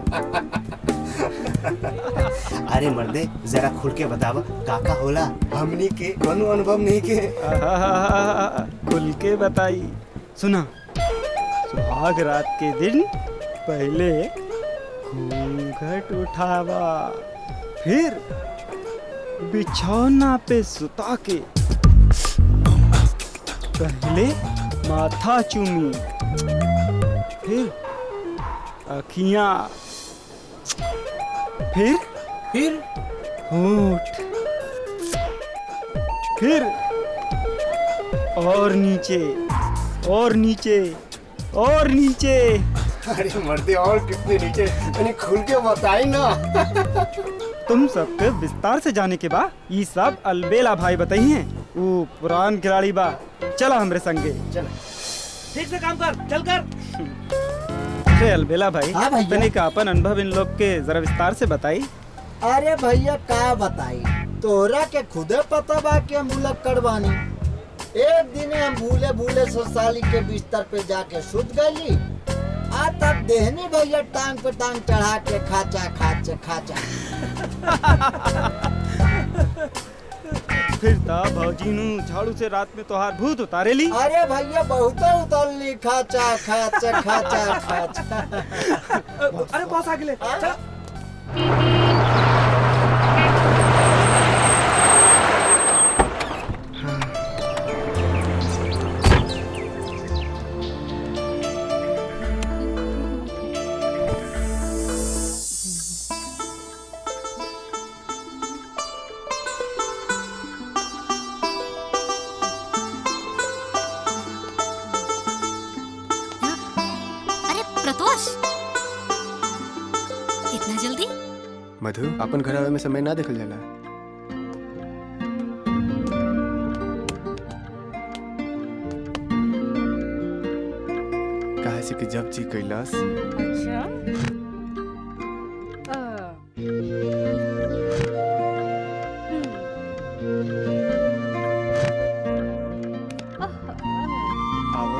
अरे मर्दे जरा खुल के बतावा का का होला हमनी के कोनो अनुभव नहीं के खुल के बताई सुना सुहाग रात के दिन पहले घूंघट उठावा फिर बिछौना पे सुता के पहले माथा चूमी फिर अखियां फिर फिर होठ फिर और नीचे और नीचे और नीचे अरे मर्दे और कितने नीचे मैंने खुल के बताई ना तुम सबके विस्तार से जाने के बाद ये सब अलबेला भाई बताई हैं वो पुरान खिलाड़ी बा चला हमरे संगे चल ठीक से काम कर चल कर अरे अलबेला भाई हाँ भैया। तने का अपन अनुभव इन लोग के जरा विस्तार से बताई अरे भैया का बताई तोरा के खुदे पता बा कि हम बुलक करवानी एक दिन हम भूले भूले ससुराली के बिस्तर पे जाके सुत गई आ तब देहनी भैया टांग पे टांग चढ़ा के खाचा खाचा खाचा फिर ता भौजी नु झाड़ू से रात में तोहार भूत उतारे ली अरे भैया बहुत उतरली खाचा खाचा खाचा खाचा अरे बॉस आगे ले चल अरे प्रतोष इतना जल्दी मधु अपन घर आवे में समय ना देखल जाला काहे से कि जब जी कैलाश अच्छा आवो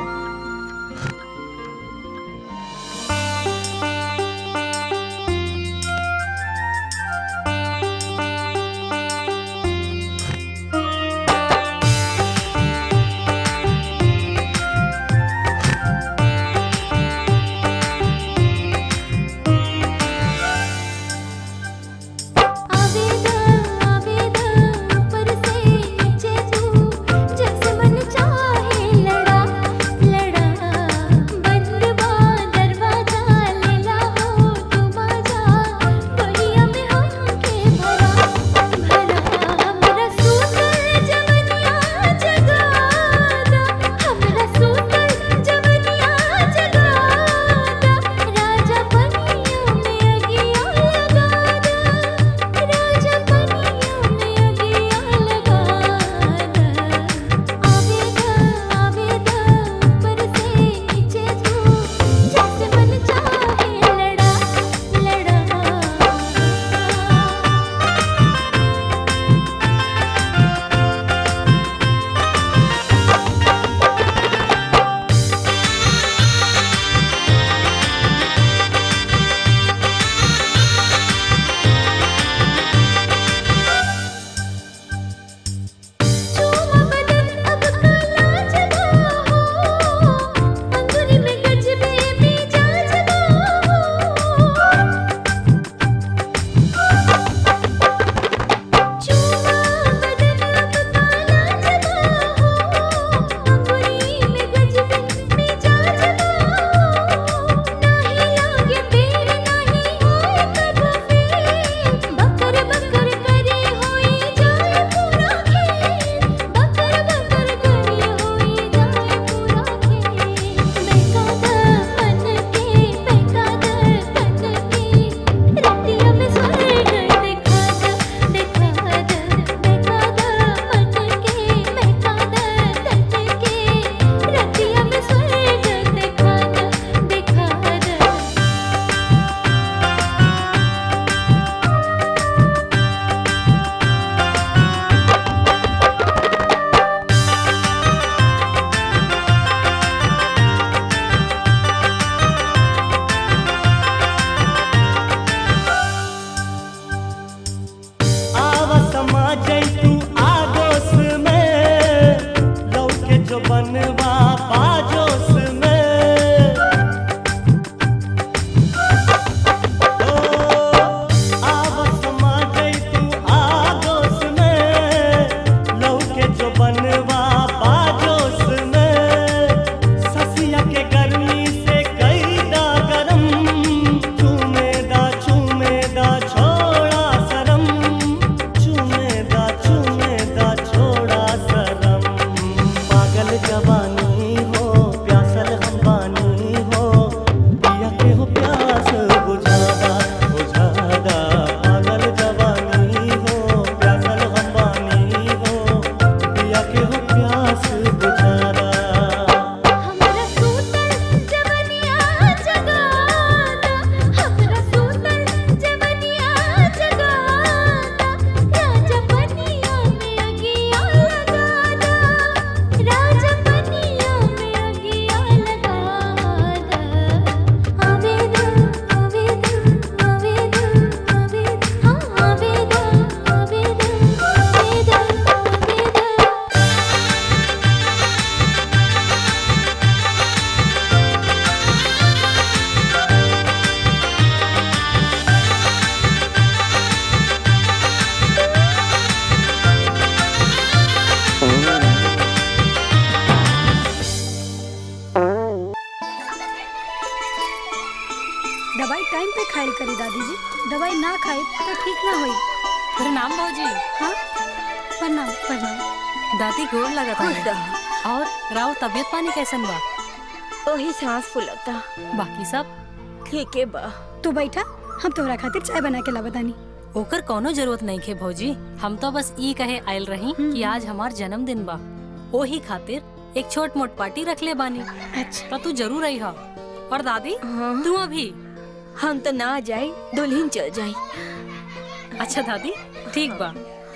दवाई टाइम पे खाइल करी दादी जी दवाई ना खाए तो ठीक ना होई प्रणाम भौजी हाँ प्रणाम प्रणाम दादी गोर लगा था और राव तबियत पानी कैसन बा ओही सांस फुलता बाकी सब ठीक है बा तू बैठा हम तोहरा खातिर चाय बना के लावतानी ओकर कोनो जरूरत नहीं खे भौजी हम तो बस ई कहे आयल रही कि आज हमार जन्मदिन बा ओही खातिर एक छोट मोट पार्टी रख ले बानी अच्छा तो तू जरूर आई हा और दादी तू अभी हम तो ना जाए दुल्हन चल जाए अच्छा दादी ठीक बा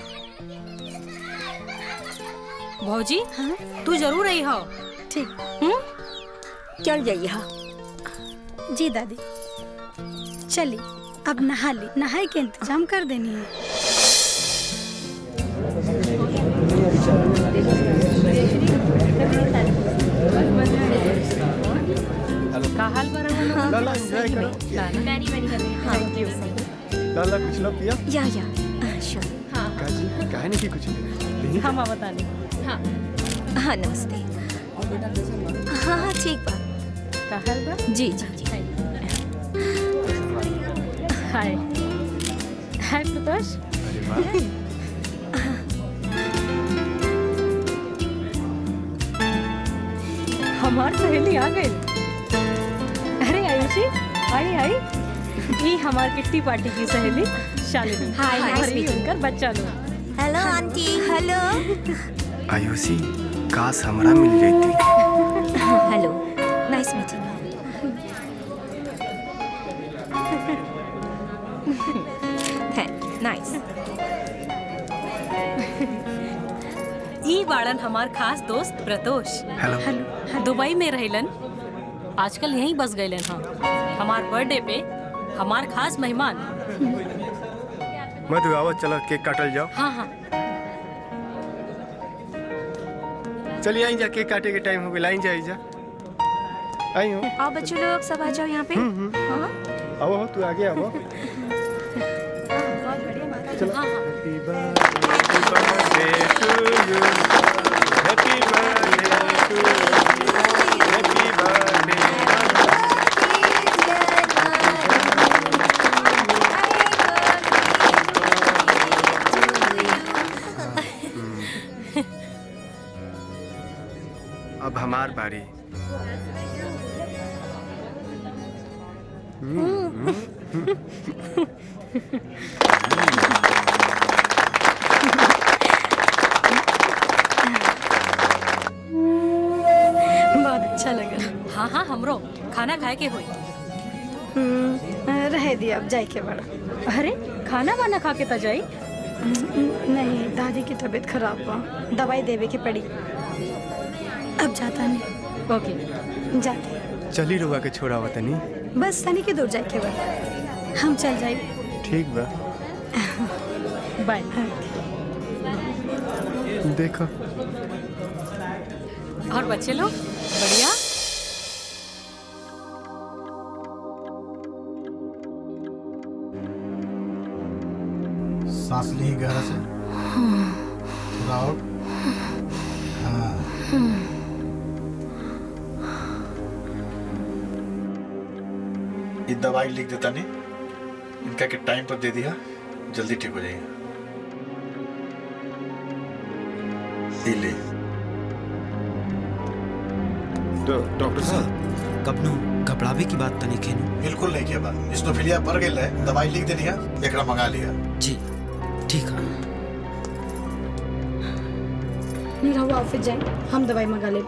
भौजी तू जरूर आई हा ठीक हम्म चल जाइए हाँ जी दादी चली अब नहा ली नहाए के इंतजाम कर देनी है का हाल बा रहुआ लोग? लाला, enjoy सही करो। में। लाला मैनी मैनी कर रही है थैंक यू लाला कुछ ना पिया या या श्योर हाँ काजी काहे नहीं की कुछ नहीं हम बता नहीं हाँ हाँ नमस्ते हाँ हाँ ठीक बा का हाल बा जी जी जी हाय हाय प्रकाश हमार सहेली आ गई अरे आयुषी आई आई ये हमार किट्टी पार्टी की सहेली शालिनी Hi, nice और ये meeting. उनकर बच्चा लोग हेलो आंटी हेलो आयुषी काश हमरा मिल जाती हेलो नाइस मीटिंग नाइस ई बाड़न हमार खास दोस्त प्रतोष हेलो दुबई में रहलन आजकल यहीं बस गए हाँ हमार बर्थडे पे हमार खास मेहमान मधु आओ चलो केक काटल जाओ हाँ हाँ चलिए आई जा केक काटे के टाइम हो गया लाइन जा आई जा आई हो आओ बच्चों लोग सब आ जाओ यहाँ पे हाँ आओ हो तू आगे आओ चलो हाँ हाँ happy birthday to you happy birthday to you happy birthday अब हमार बारी बहुत अच्छा लगा हाँ हाँ हमरो खाना खाए के हुई रह दिया अब जाए के बड़ा अरे खाना वाना खा के त जाई नहीं दादी की तबीयत खराब बा दवाई देवे के पड़ी अब जाता नहीं ओके जाते चली रुआ के छोड़ा वतनी बस तनी के दूर जाए के बा हम चल जाए ठीक बा बाय देखो और बच्चे लोग बढ़िया सांस ली गहरा से थोड़ा और हाँ ये दवाई लिख देता नहीं इनका के टाइम पर दे दिया जल्दी ठीक हो जाएगा ये ले तो डॉक्टर साहब कबनो घबरावे की बात तनी खेनु बिल्कुल नहीं किया बात स्टोफिलिया बढ़ गई है दवाई लिख दे दिया एकरा मंगा लिया जी ठीक है रहुआ ऑफिस जाए हम दवाई मंगा ले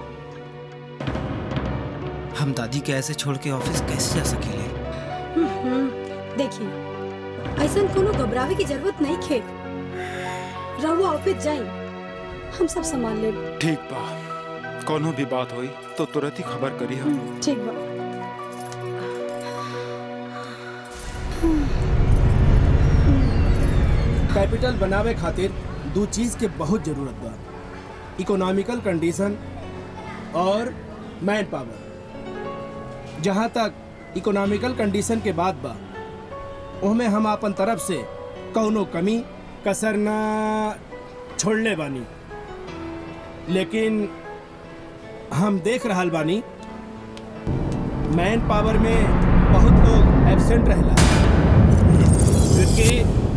हम दादी के ऐसे छोड़ के ऑफिस कैसे जा सकेले देखिए ऐसा कोनो घबरावे की जरूरत नहीं खे रहुआ ऑफिस जाए हम सब संभाल ले ठीक बा कोनो भी बात होई तो तुरंत ही खबर करी हम ठीक बा कैपिटल बनावे खातिर दो चीज के बहुत जरूरत बा इकोनॉमिकल कंडीशन और मैन पावर जहाँ तक इकोनॉमिकल कंडीशन के बात बा ओहमे हम अपन तरफ से कौनो कमी कसर ना छोड़ले बानी लेकिन हम देख रहल बानी मैन पावर में बहुत लोग एब्सेंट रहेला विक्की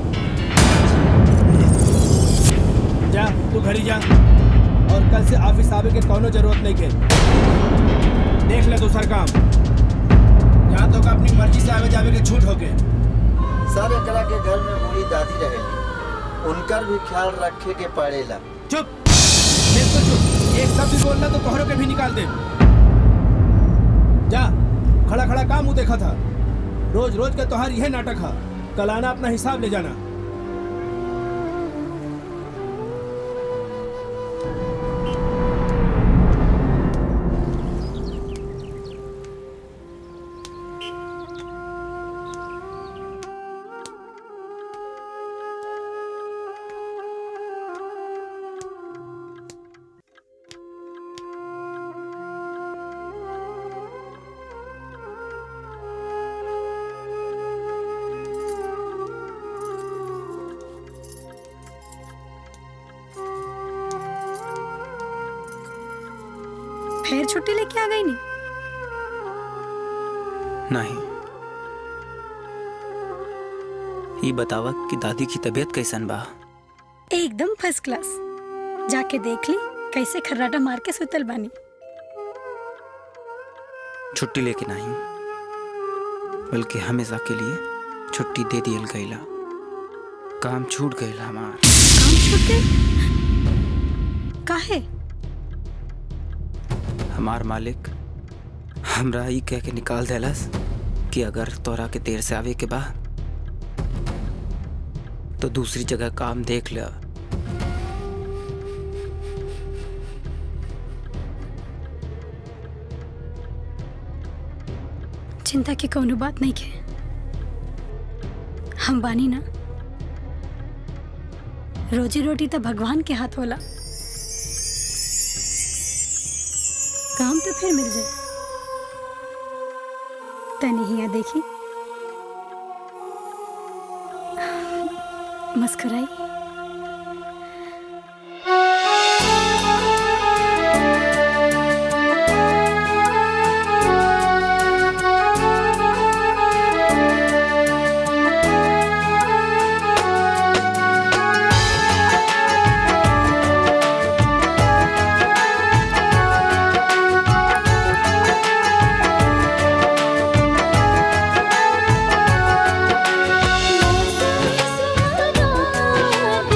जा तू घड़ी जा और कल से ऑफिस आवे के कोनो जरूरत नहीं के देख ले दूसर काम यहाँ तो का अपनी मर्जी से आवे जावे के छूट होके सर एकरा के घर में बूढ़ी दादी रहेली उनकर भी ख्याल रखे के पड़ेला चुप बिल्कुल चुप एक शब्द भी बोलना तो तोहरों के भी निकाल दे जा खड़ा खड़ा काम मुंह देखा था रोज रोज के तोहार यह नाटक है कल आना अपना हिसाब ले जाना फिर छुट्टी लेके आ गई नहीं नहीं ये बतावा कि दादी की तबीयत कैसन बा एकदम फर्स्ट क्लास जाके देख ली कैसे खर्राटा मार के सुतल बानी छुट्टी लेके नहीं बल्कि हमेशा के लिए छुट्टी दे दियल गईला काम छूट गईल हमार काम छूट गई काहे हमार मालिक हमरा ई कह के निकाल देलस कि अगर तोरा के देर से आवे के बा तो दूसरी जगह काम देख ले चिंता की कोनो बात नहीं के हम बानी ना रोजी रोटी तो भगवान के हाथ होला काम तो फिर मिल जाए तनी हिया देखी मस्कराई सुहाना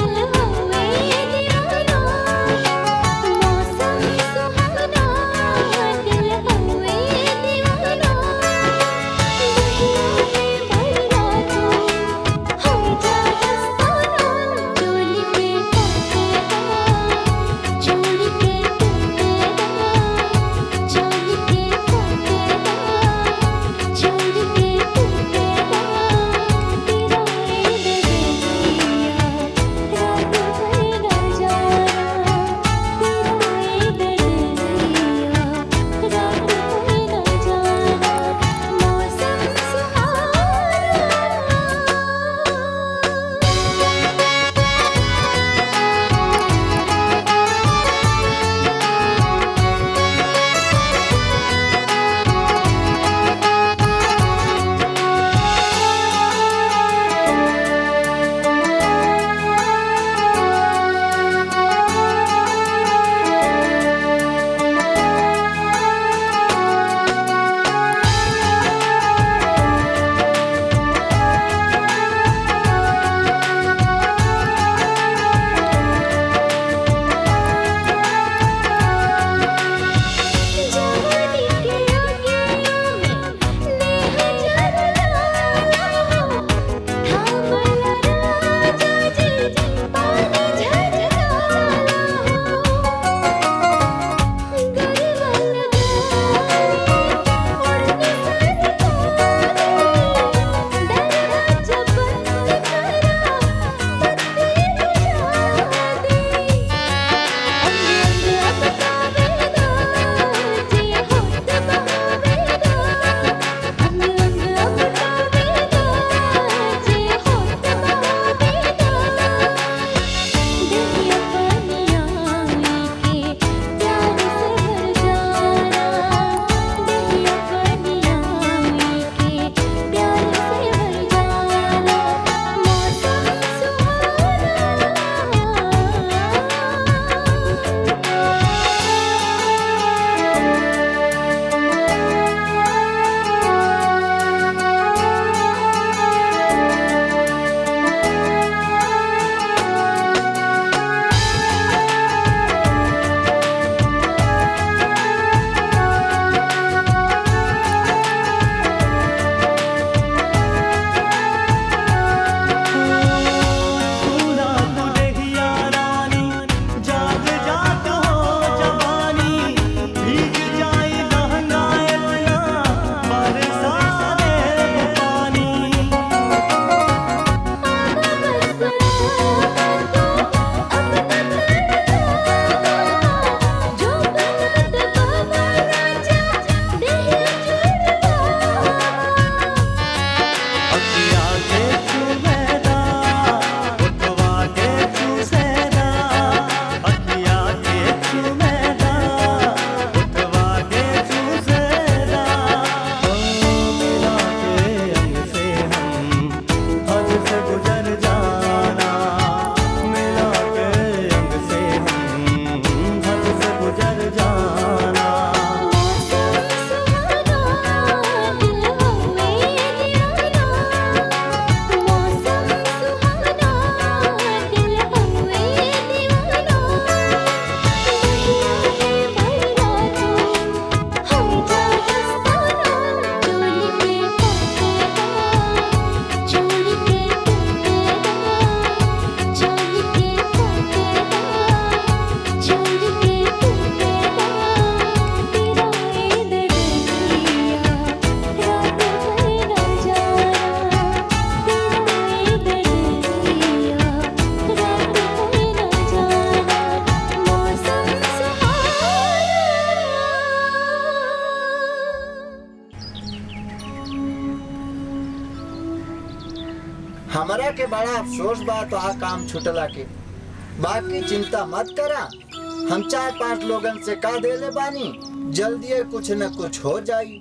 हमरा के बड़ा अफसोस बा तो आ काम छुटला के बाकी चिंता मत करा हम चार पांच लोगन से का देले बानी जल्दी कुछ न कुछ हो जाई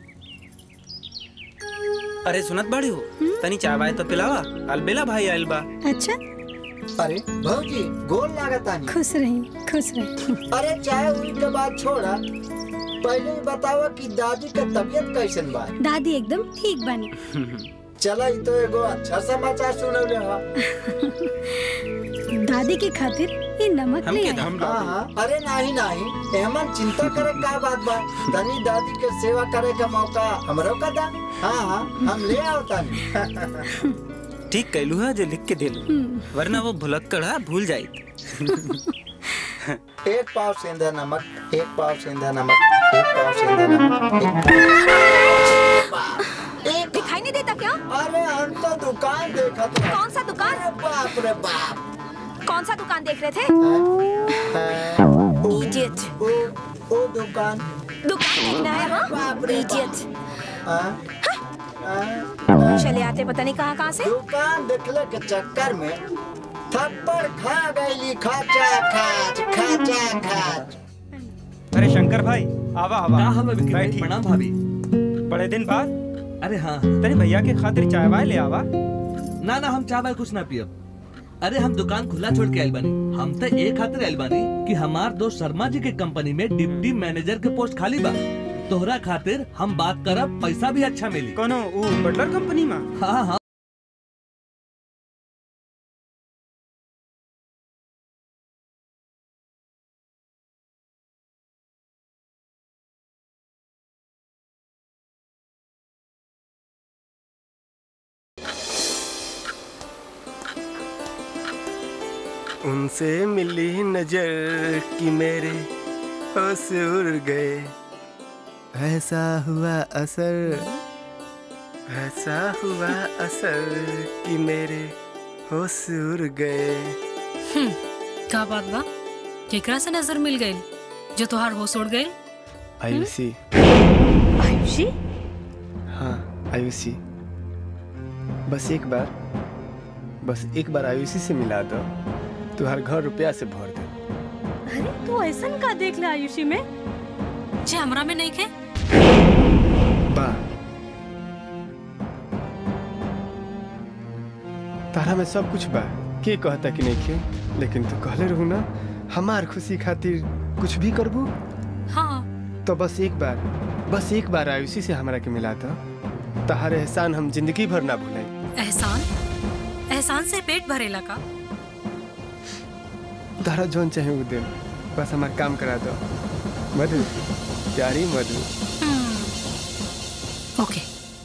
अरे सुनत बाड़ी हो तनी चाय वाय तो पिलावा अलबेला भाई आइल बा अच्छा अरे भौजी गोल लागता नहीं खुश रही खुश रही अरे चाय उई के बाद छोड़ा पहले ही बतावा कि दादी का तबीयत कैसन बा दादी एकदम ठीक बनी चला ई तो एगो अच्छा समाचार सुनौले हा दादी के खातिर ये नमक ले आई हाँ हाँ अरे नहीं नहीं एमन चिंता करे का बात बा तनी दादी के सेवा करे का मौका हमरो का दा हाँ हाँ हम ले आओ तानी ठीक कैलू है जो लिख के देलू वरना वो भुलक्कड़ है भूल जाई एक पाव सेंधा नमक एक पाव सेंधा नमक एक पाव सेंधा नमक एक दिखाई नहीं देता क्या अरे हम तो दुकान देखा तो कौन सा दुकान बाप रे बाप कौन सा दुकान देख रहे थे इडियट ओ ओ दुकान दुकान देखना है हाँ बाप रे इडियट हाँ? चले आते पता नहीं कहाँ कहाँ से दुकान देखले के चक्कर में थप्पड़ खा गई खाचा खाच खाचा खाच अरे शंकर भाई आवा आवा का हमें विक्की भाई? बैठी। प्रणाम भाभी बड़े दिन बाद अरे हाँ तेरे भैया के खातिर चाय वाय ले आवा ना ना हम चाय वाय कुछ ना पियब अरे हम दुकान खुला छोड़ के आइल बानी हम तो एक खातिर आइल बानी कि हमार दोस्त शर्मा जी के कंपनी में डिप्टी मैनेजर के पोस्ट खाली बा तोहरा खातिर हम बात करब पैसा भी अच्छा मिली कोनो ऊ बटलर कंपनी में हाँ हाँ उनसे मिली नजर कि मेरे होश उड़ गए ऐसा हुआ असर ऐसा हुआ असर कि मेरे होश उड़ गए हम्म, का बात बा केकरा से नजर मिल गई जो तुहार होश उड़ गई आयुषी आयुषी हाँ आयुषी बस एक बार बस एक बार आयुषी से मिला दो तुहार घर रुपया से भर दे अरे तू ऐसा का देख ले आयुषी में जे हमरा में नहीं खे बा तारा में सब कुछ बा के कहता कि नहीं खे लेकिन तू कहले रहू ना हमार खुशी खातिर कुछ भी करबू हाँ तो बस एक बार बस एक बार आयुषी से हमरा के मिला दो तहार एहसान हम जिंदगी भर ना भुलाई एहसान एहसान से पेट भरेला का तारा जोन चाहे वो दे बस हमार काम करा दो मधु प्यारी मधु ओके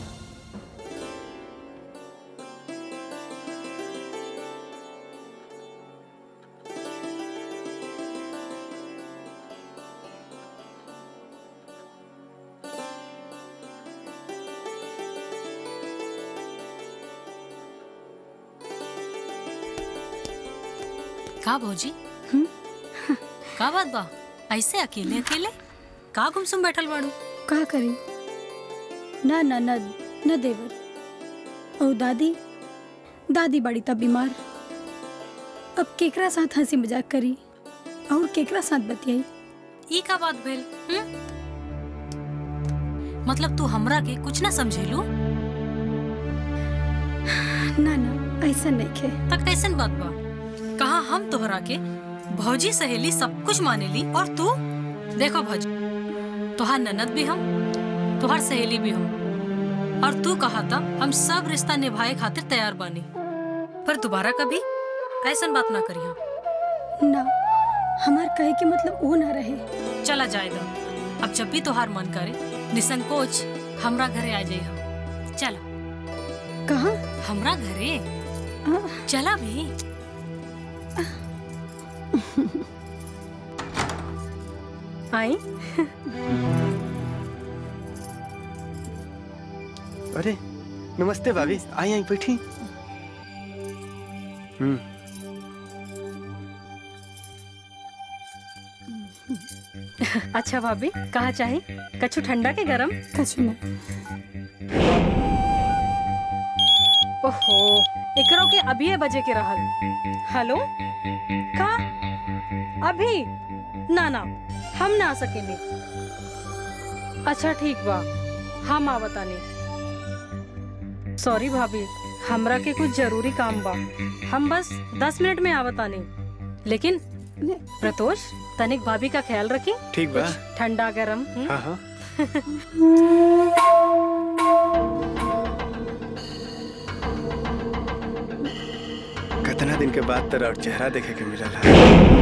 का भौजी का बात बा ऐसे अकेले अकेले का गुमसुम बैठल बाड़ू का करी ना ना ना न देवर और दादी दादी बड़ी तब बीमार अब केकरा साथ हंसी मजाक करी और केकरा साथ बतियाई ई का बात भेल हम्म? मतलब तू हमरा के कुछ ना समझेलू ना ना ऐसा नहीं खे तक कैसन बात बा कहा हम तोहरा के भौजी सहेली सब कुछ मानेली और तू देखो भौजी तोहार ननद भी हम तोहार सहेली भी हम और तू कहा था हम सब रिश्ता निभाए खातिर तैयार बानी पर दोबारा कभी ऐसन बात ना करी हम ना हमार कहे के मतलब वो ना रहे चला जाए दो अब जब भी तोहार मन करे निसंकोच हमरा घरे आ जाइए चला कहा हमरा घरे चला भी आई अरे नमस्ते भाभी आई आई बैठी हम्म अच्छा भाभी कहा चाहे कछु ठंडा के गरम कछु ना ओहो एकरो के अभी बजे के रहल हेलो का अभी ना ना हम ना आ सकेंगे अच्छा ठीक बा हम आवतानी सॉरी भाभी हमरा के कुछ जरूरी काम बा हम बस दस मिनट में आवतानी लेकिन प्रतोष तनिक भाभी का ख्याल रखी ठीक बा ठंडा गरम हम्म? हाँ हाँ कितना दिन के बाद तेरा और चेहरा देखे के मिलल है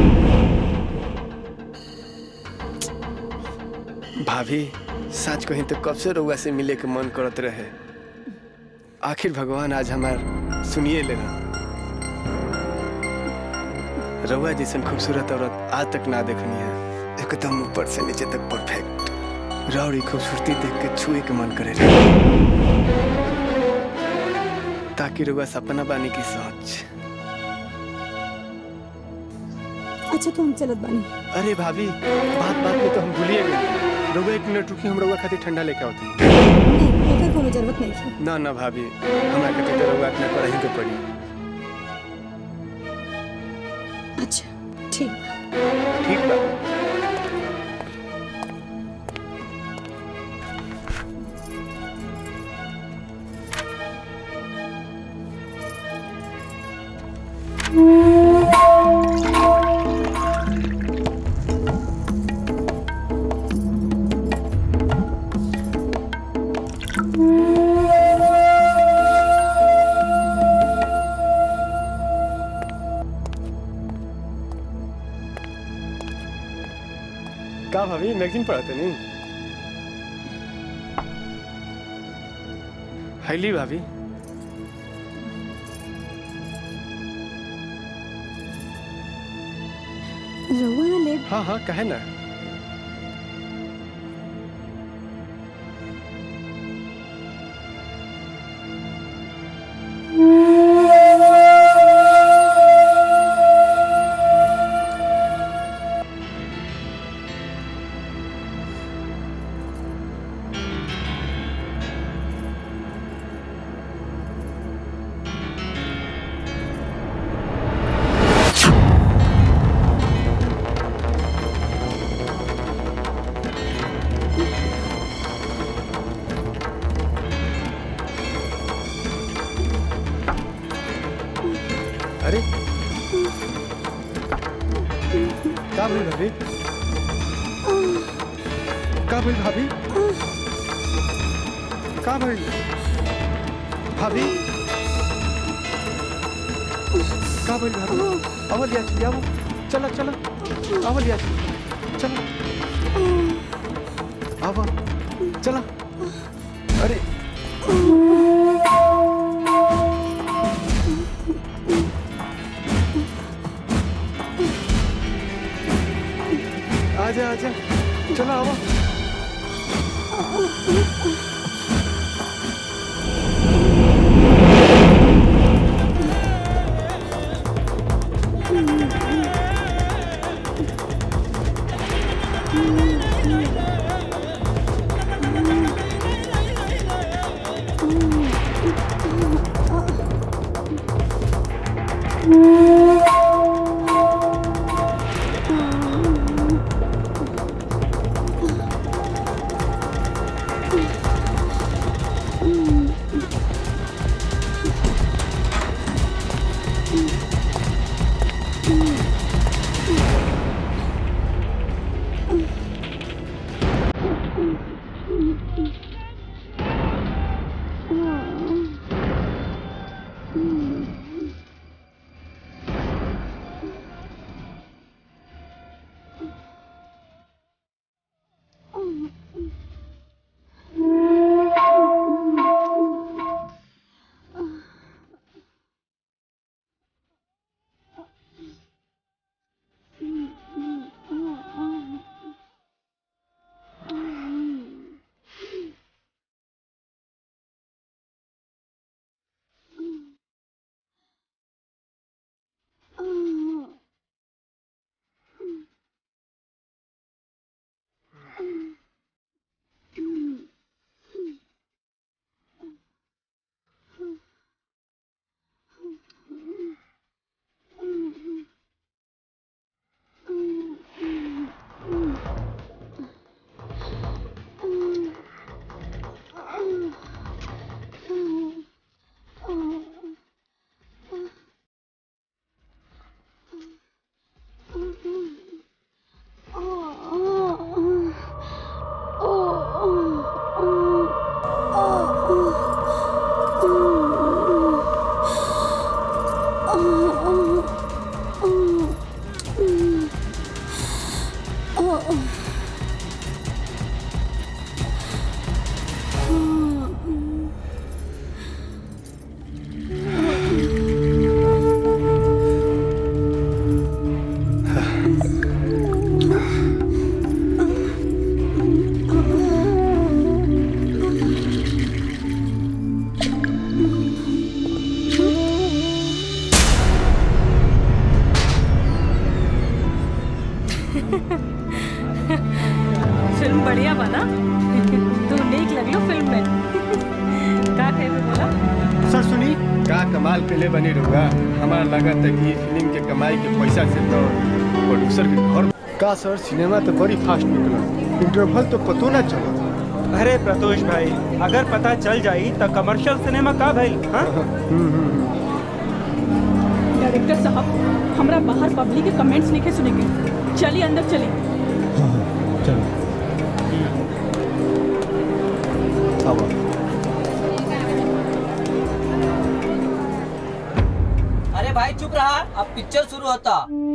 भाभी सच कहीं तो कब से रउआ से मिले के मन करत रहे आखिर भगवान आज हमार सुनिए लेना रउआ जैसन खूबसूरत औरत आज तक ना देखनी है एकदम ऊपर से नीचे तक परफेक्ट रौड़ी खूबसूरती देख के छुए के मन करे रहे ताकि रउआ सपना बानी की सोच अच्छा तो हम चलत बानी अरे भाभी बात बात में तो हम भूलिए गए रउआ एक मिनट रुकी हम रउआ खातिर ठंडा लेके आवते एकर कोनो जरूरत नहीं है ना ना भाभी हमरा खातिर तो रउआ इतना पढ़ाई के पड़ी अच्छा ठीक बा ठीक बा का भाभी मैगजीन पढ़ाते नहीं हैली भाभी रउआ ना ले हाँ हाँ कहे ना अरे का भइल भाभी का भइल भाभी का भइल भाभी का भइल भाभी अवल या छी आवो चला चला अवल या छी चला आवा चला अरे आजा आजा चलो आवा का कमाल के ले बनी रहूँगा हमारा लगा था कि फिल्म के कमाई के पैसा से तो प्रोड्यूसर के घर का सर सिनेमा तो बड़ी फास्ट निकला इंटरवल तो पतो ना चला अरे प्रतोष भाई अगर पता चल जाई तो कमर्शियल सिनेमा का भाई हाँ डायरेक्टर साहब हमरा बाहर पब्लिक के कमेंट्स लिखे सुनेंगे चलिए अंदर चलिए चलो अरे भाई चुप रहा अब पिक्चर शुरू होता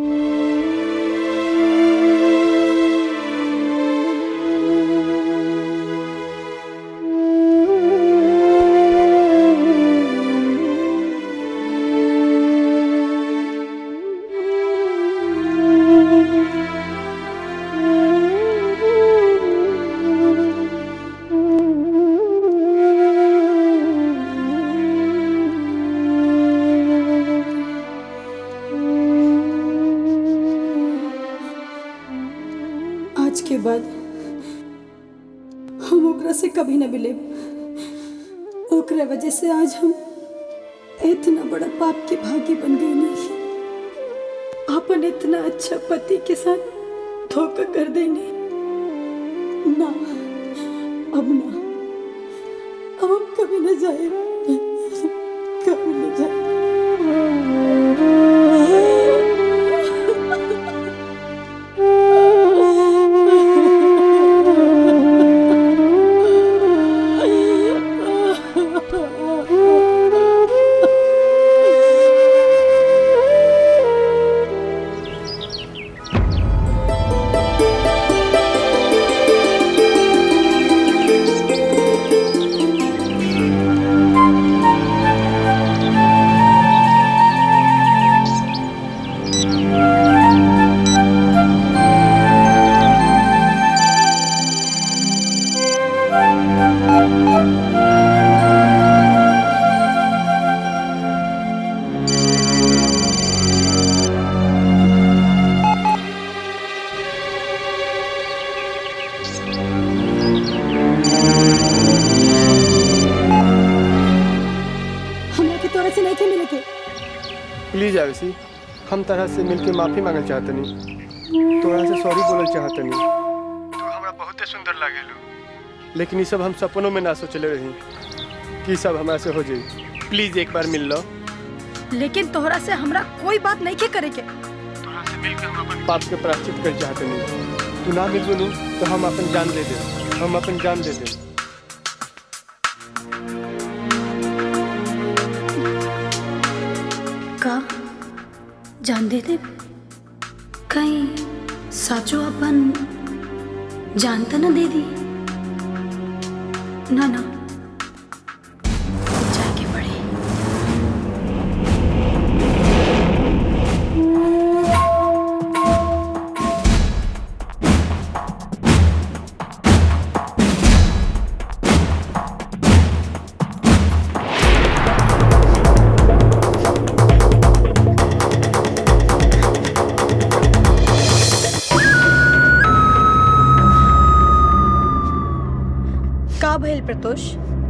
आज के बाद हम ओकरा से कभी न मिले ओकरा वजह से आज हम इतना बड़ा पाप के भागी बन गए नहीं अपन इतना अच्छा पति के साथ धोखा कर देने ना अब ना अब हम कभी न जाए कभी न जाए हमरा के तोरा से नहीं के मिले के प्लीज आयुषी हम तरह से मिलके माफी मांगल चाहतनी तोरा से सॉरी बोलल चाहतनी तू हमरा बहुते सुंदर लागेलू लेकिन ये सब हम सपनों में ना सोचले रही कि ई सब हमरा से हो जाई प्लीज एक बार मिल लो लेकिन तोहरा से हमरा कोई बात नहीं के करे के पाप के प्राश्चित कर चाहतनी तू ना मिल बनू तो हम अपन जान दे दे हम अपन जान दे दे का जान दे दे कहीं साचो अपन जान तो न दे दी ना ना जाके पड़े का भइल प्रतोष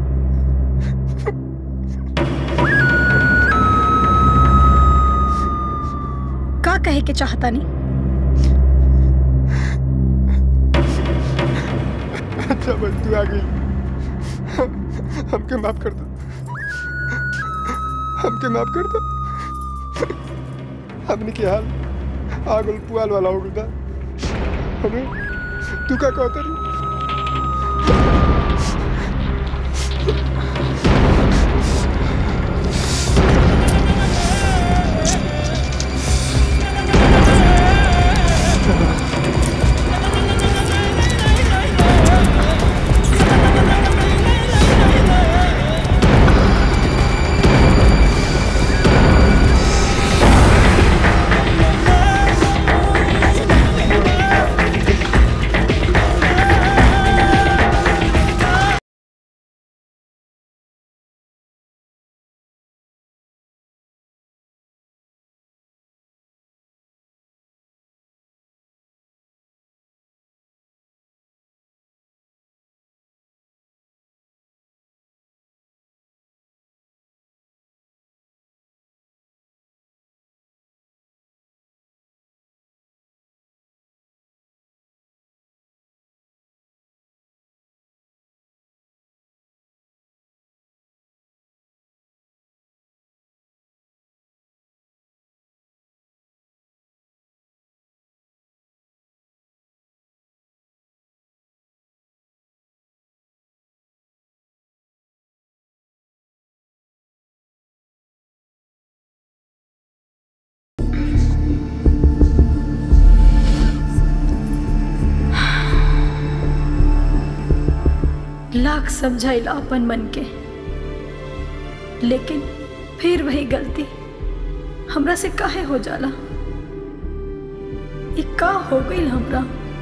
का कहे के चाहता नहीं अच्छा बस तू आ गई हमके माफ कर दो हमके माफ कर दो हमने के हाल आगल पुआल वाला हो गया हमें तू का कहता रही का लाख समझाइला अपन मन के लेकिन फिर वही गलती हमरा से काहे हो जाला ई का हो गई हमरा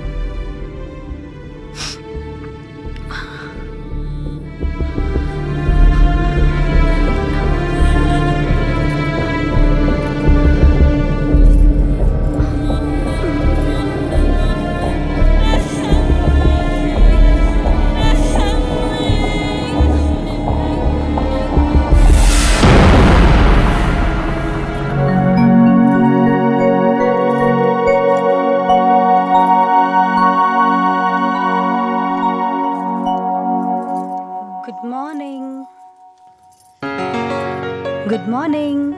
good morning good morning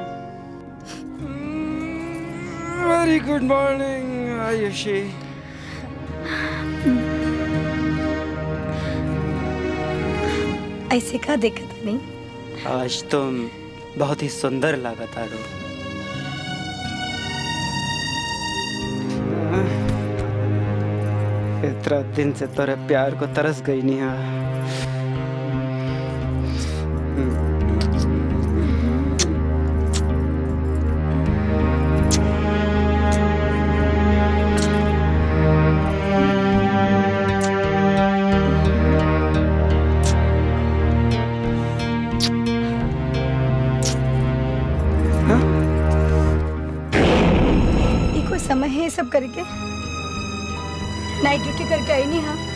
very good morning Ayushi ऐसे का दिक्कत नहीं आज तुम बहुत ही सुंदर लागत आरो इतना दिन से तोरे प्यार को तरस गई नहीं ये कोई समय है ये सब करके नाइट ड्यूटी करके आई नहीं हाँ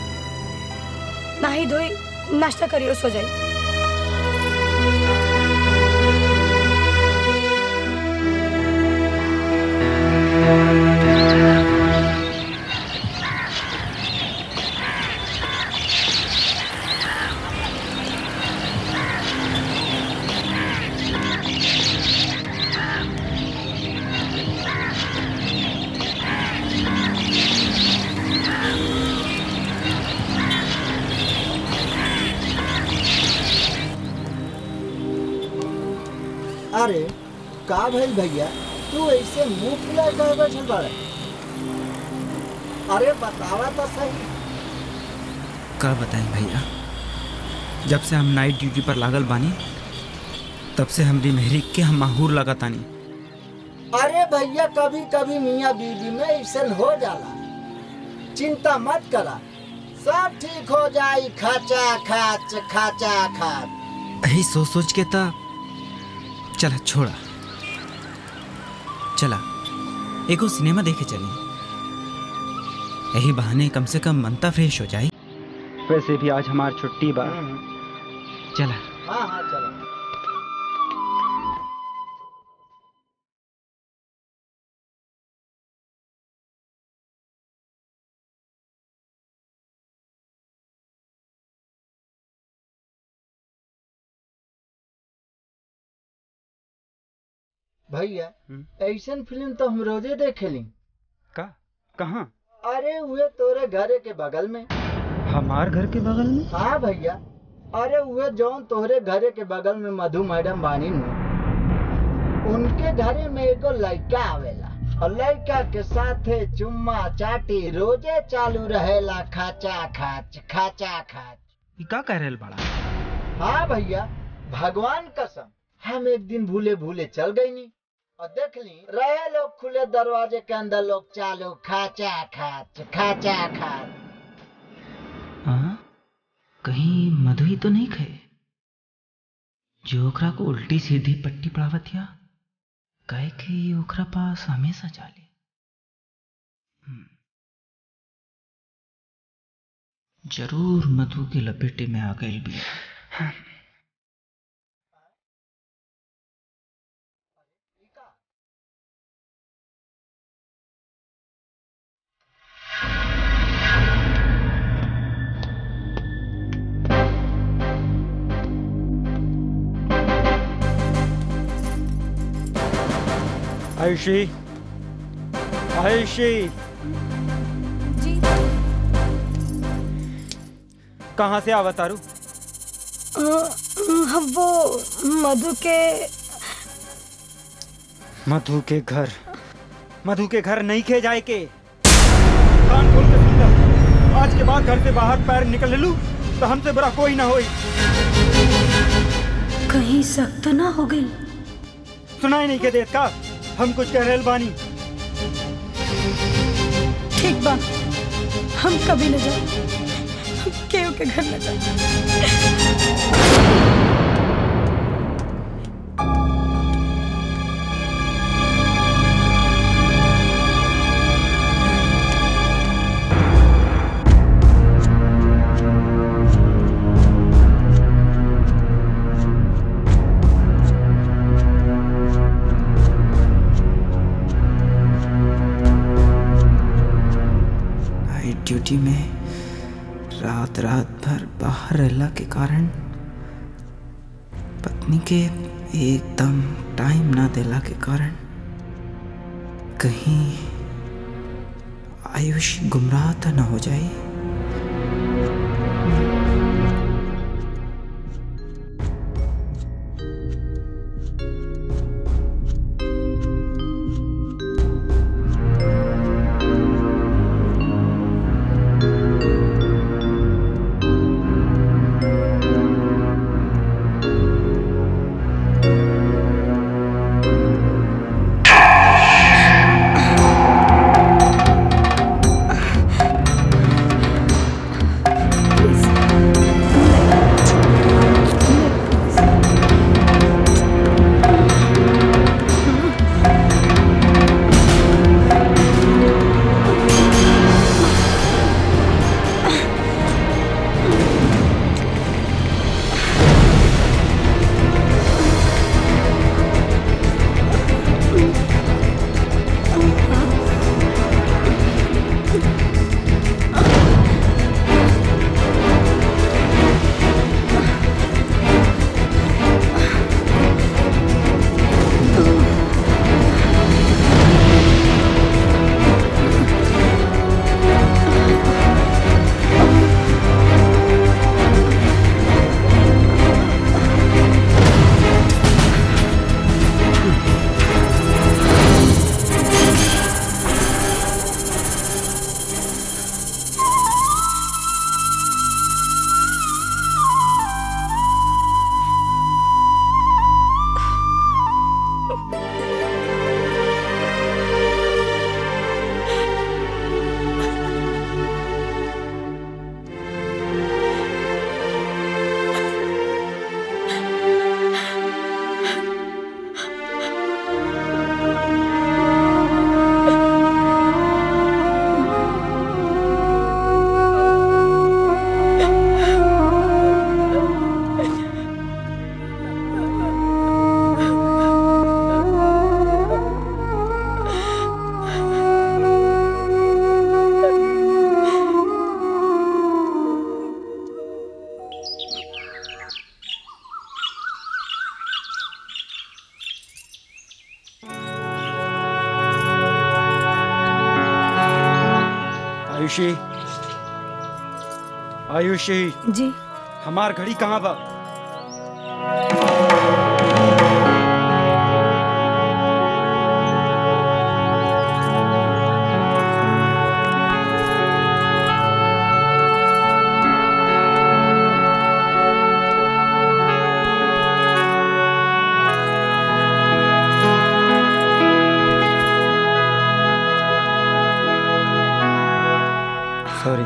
नहाई धोई नाश्ता करिए और सो जाइए अरे का भइल भैया तू ऐसे मुंह फुला कर बैठल बाड़े अरे बतावा तो सही का बताएं भैया जब से हम नाइट ड्यूटी पर लागल बानी तब से हमरी मेहरी के हम माहूर लगातानी अरे भैया कभी कभी मियाँ बीवी में ऐसा हो जाला चिंता मत करा सब ठीक हो जाई खाचा खाच खाचा खाच यही सोच सोच के ता चला छोड़ा चला एगो सिनेमा देखे चली यही बहाने कम से कम मनता फ्रेश हो जाए वैसे भी आज हमार छुट्टी बा चला हाँ हाँ चलो भैया ऐसन फिल्म तो हम रोजे देखेली का कहाँ अरे हुए तोरे घरे के बगल में हमार घर के बगल में हाँ भैया अरे हुए जौन तोहरे घरे के बगल में मधु मैडम बानी नु उनके घरे में एगो लड़का आवेला और लड़का के साथे चुम्मा चाटी रोजे चालू रहेला खाचा खाच खाचा खाच ई का कह रहल बड़ा हाँ भैया भगवान कसम हम एक दिन भूले भूले चल गई नी और देख ली रहे लोग खुले दरवाजे के अंदर लोग चालू खाचा खाच खाचा खाच हाँ कहीं मधु ही तो नहीं खे जो ओकरा को उल्टी सीधी पट्टी पड़ावत या कहे कि ई ओकरा पास हमेशा चाले हम्म। जरूर मधु के लपेटे में आ गई भी आयुषी आयुषी कहाँ से आवा तारू हम वो मधु के मधु के घर मधु के घर नहीं खे जाए के कान खोल के सुन ले। आज के बाद घर से बाहर पैर निकल लू तो हमसे बुरा कोई ना होई कहीं सख्त तो ना हो गई सुनाई नहीं के देत का हम कुछ कह रहे बानी ठीक बा हम कभी न जाए केहू के घर न जाए नाइट ड्यूटी में रात रात भर बाहर रहला के कारण पत्नी के एकदम टाइम ना देला के कारण कहीं आयुष गुमराह तो ना हो जाए आयुषी आयुषी जी हमार घड़ी कहाँ बा सॉरी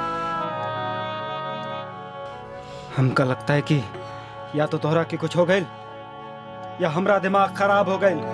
हमका लगता है कि या तो तोहरा के कुछ हो गई या हमरा दिमाग खराब हो गई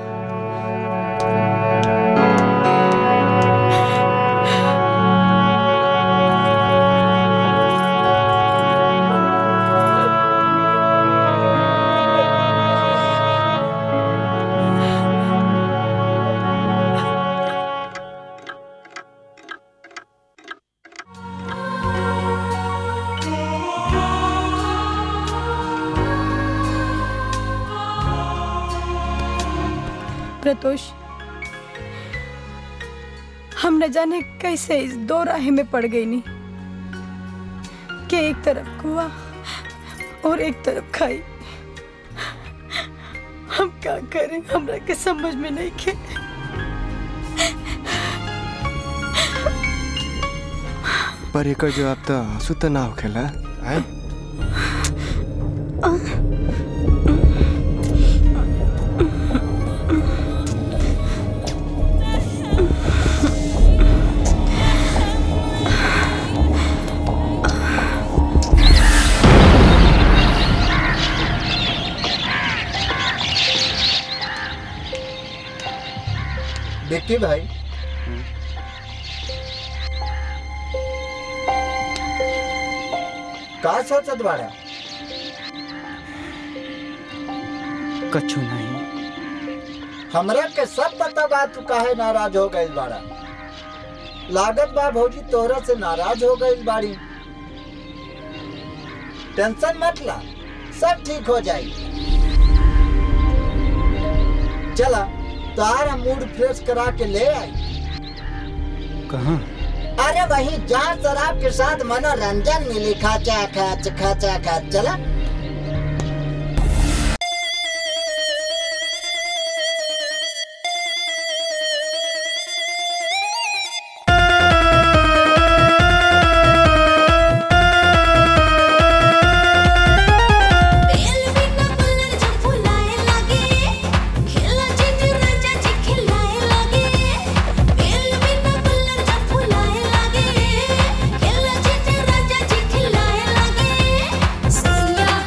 प्रतोष हम न जाने कैसे इस दो राह में पड़ गई नी कि एक तरफ कुआ और एक तरफ खाई हम क्या करें हमरा के समझ में नहीं के पर एक जवाब तो आंसू तो ना होखेला हैं? विक्की भाई का सोचत बाड़ा कछु नहीं हमरा के सब पता बा तू काहे नाराज हो गइल बाड़ा लागत बा भौजी तोहरा से नाराज हो गइल बाड़ी टेंशन मत ला सब ठीक हो जाई चला तारा मूड फ्रेश करा के ले आई कहाँ अरे वही जहाँ शराब के साथ मनोरंजन मिली खाचा खाच खाचा खाच चला खिलाए लगे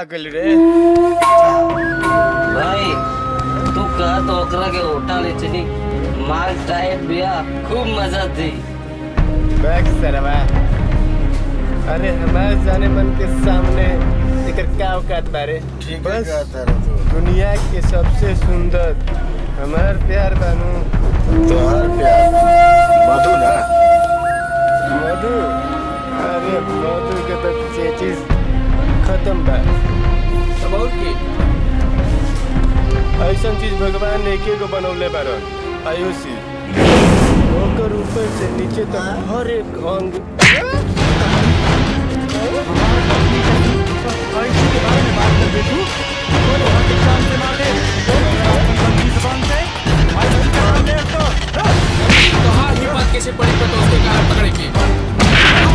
आ गइल रे भाई तू कह तो ओकरा के उठा ले चली माल टाइट बिया खूब मजा दी बैक सरवा अरे हमारे जाने मन के सामने एकर का औकात बारे ठीक बस है कहता दुनिया के सबसे सुंदर हमार प्यार बानू तोहार प्यार मधु ना मधु अरे मधु के तो चेचिस खत्म बा अब और की ऐसा चीज भगवान एके को बनौले बारन आयुषी ओकर ऊपर से नीचे तक हर एक अंग तोहार हिम्मत कैसे पड़ी पर तो उसके कारण पकड़े की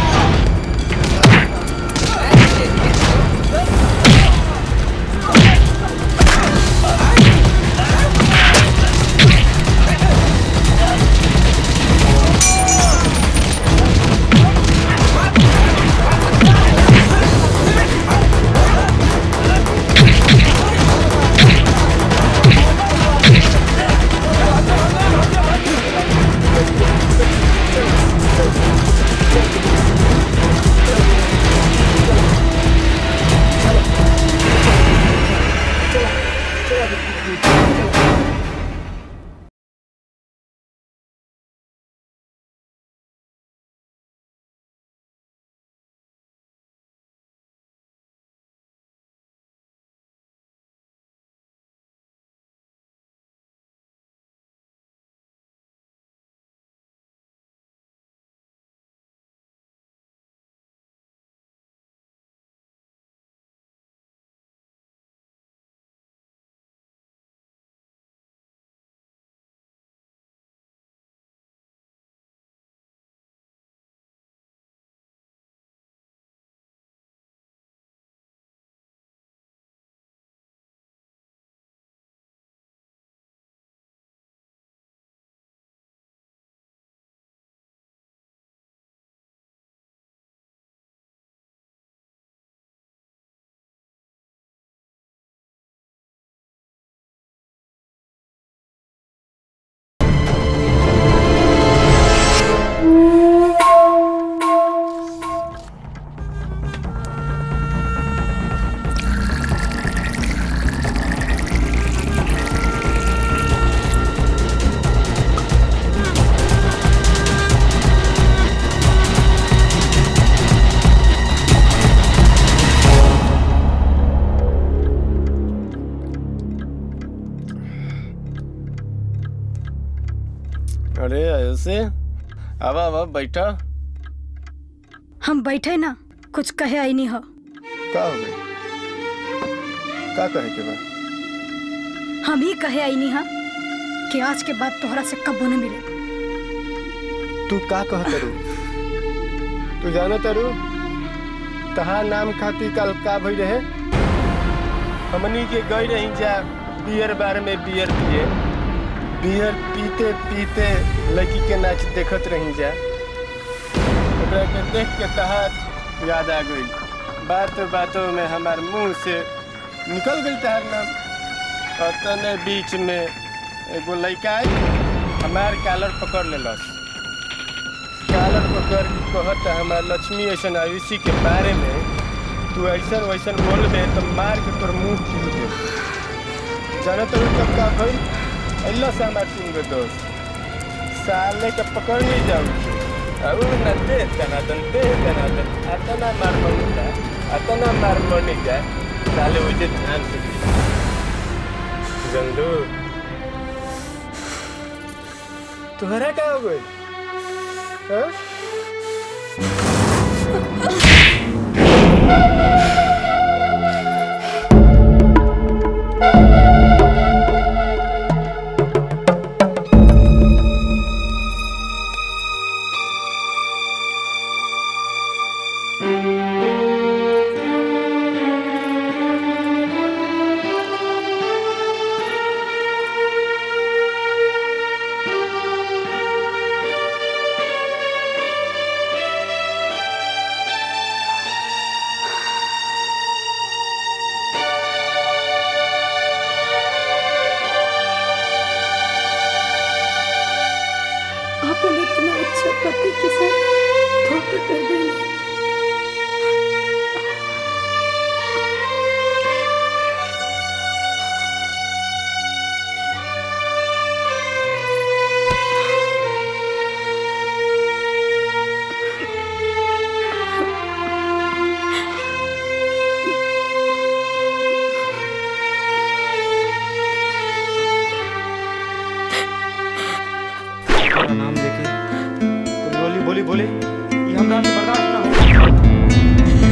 अरे ऐसे अब अब बैठा हम बैठे ना कुछ कहे आई नहीं हो का हो गई का कहे के बा हम ही कहे आई नहीं हा कि आज के बाद तोहरा से कब्बो न मिले तू का कह तरू तू जाना तरू तहार नाम खाती कल का भई रहे हमनी के गई रही जा बियर बार में बियर पिए बियर पीते पीते लड़की के नाच देखत रही जा ओकरा के देख के तहार याद आ गई बातों बातों में हमार मुंह से निकल गई तहार नाम और तने बीच में एगो लड़का आई हमार कालर पकड़ लेलस कालर पकड़ के कहत हमार लक्ष्मी ऐसा आयुषी के बारे में तू ऐसा वैसा बोलबे तो मार के तोर मुंह टूट दे जाने तो कब का भई अल्लाह से हमार तुम के दोस्त साले के पकड़ नहीं जाऊ अब न दे तना दन दे तना दन अतना मार बनी जा अतना मार बनी जा साले मुझे ध्यान से जंदू तुम्हारा क्या हो गई हाँ? गलती कर गई तेरा नाम लेके कोई बोली बोली बोले ये हमरा से बर्दाश्त ना हो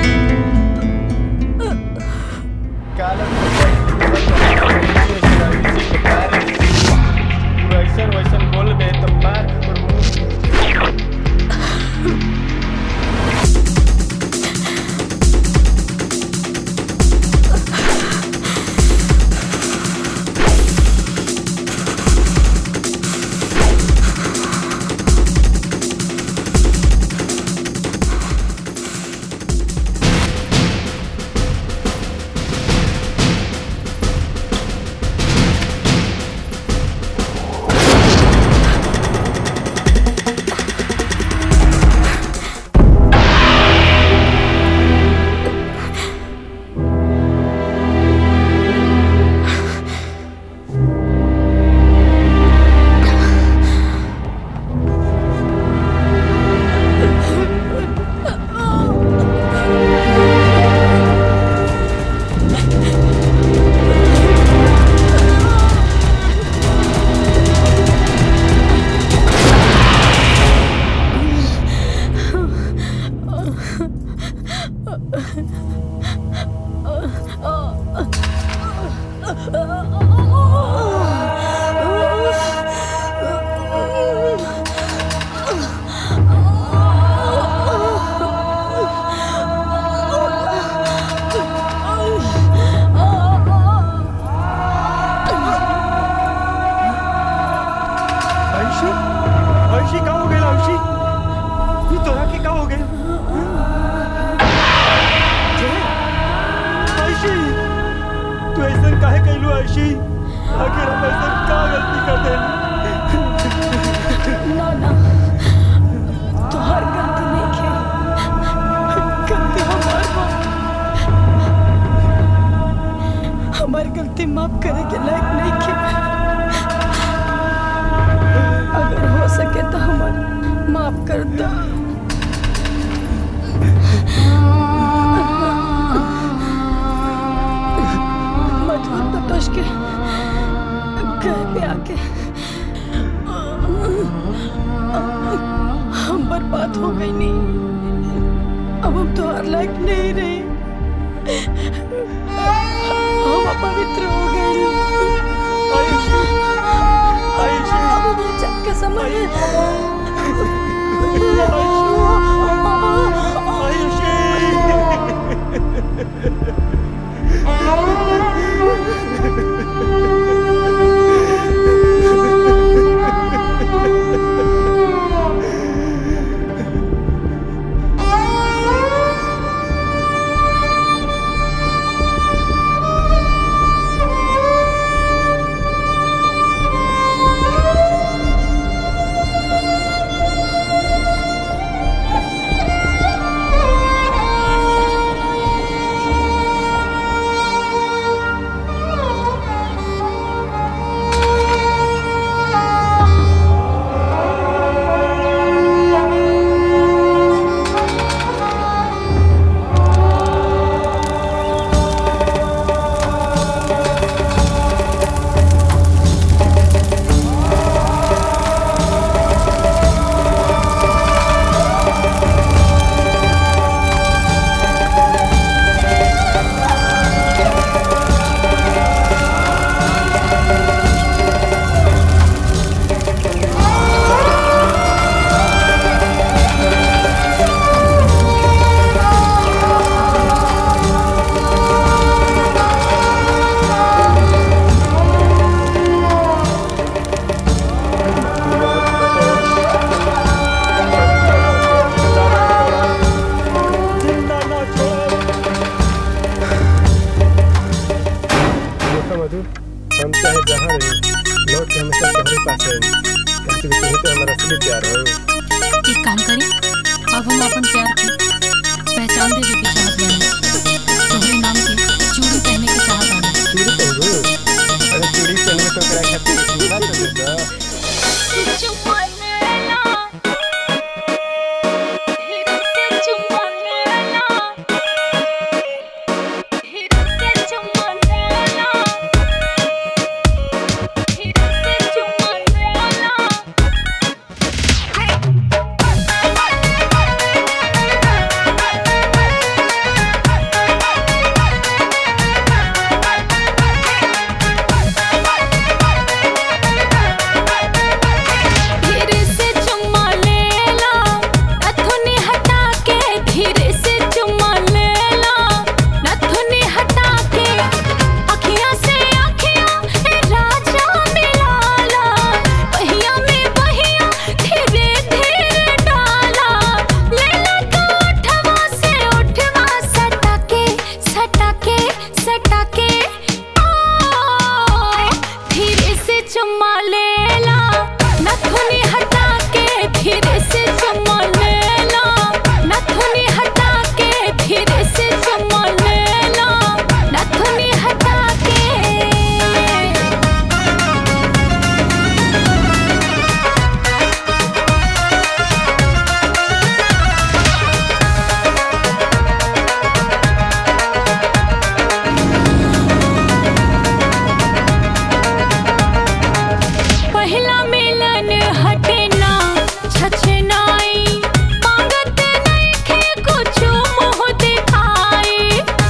वैसन वैसन बोल बे तो मार और मुंह अंशी अंशी का हो गया अंशी ये तोरा के का हो गया जय, अंशी तू ऐसा काहे कैलू अंशी आखिर हम ऐसा का गलती कर दे ना ना तोहर गलती नहीं खे गलती हमार बा हमार गलती माफ करे के लायक नहीं खे अगर हो सके तो हमार माफ कर दो मजबूत बतोश के घर पे आके चला तो बेटा धीरे से चुम्मा लेला नथुनी हटा के धीरे से चुम्मा लेला नथुनी हटा के अखियां से अखियां ए राजा मिलाला बहिया में बहिया धीरे धीरे डाला लेला तो उठवा से उठवा सटा के सटा के सटा के आ धीरे से चुम्मा लेला नथुनी हटा के धीरे से चुम्मा लेला नथुनी हटा के धीरे से चुम्मा लेला नथुनी हटा के पहला मिलन हटे ना छछनाई मांगत नहीं खे कुछ मुंह दिखाई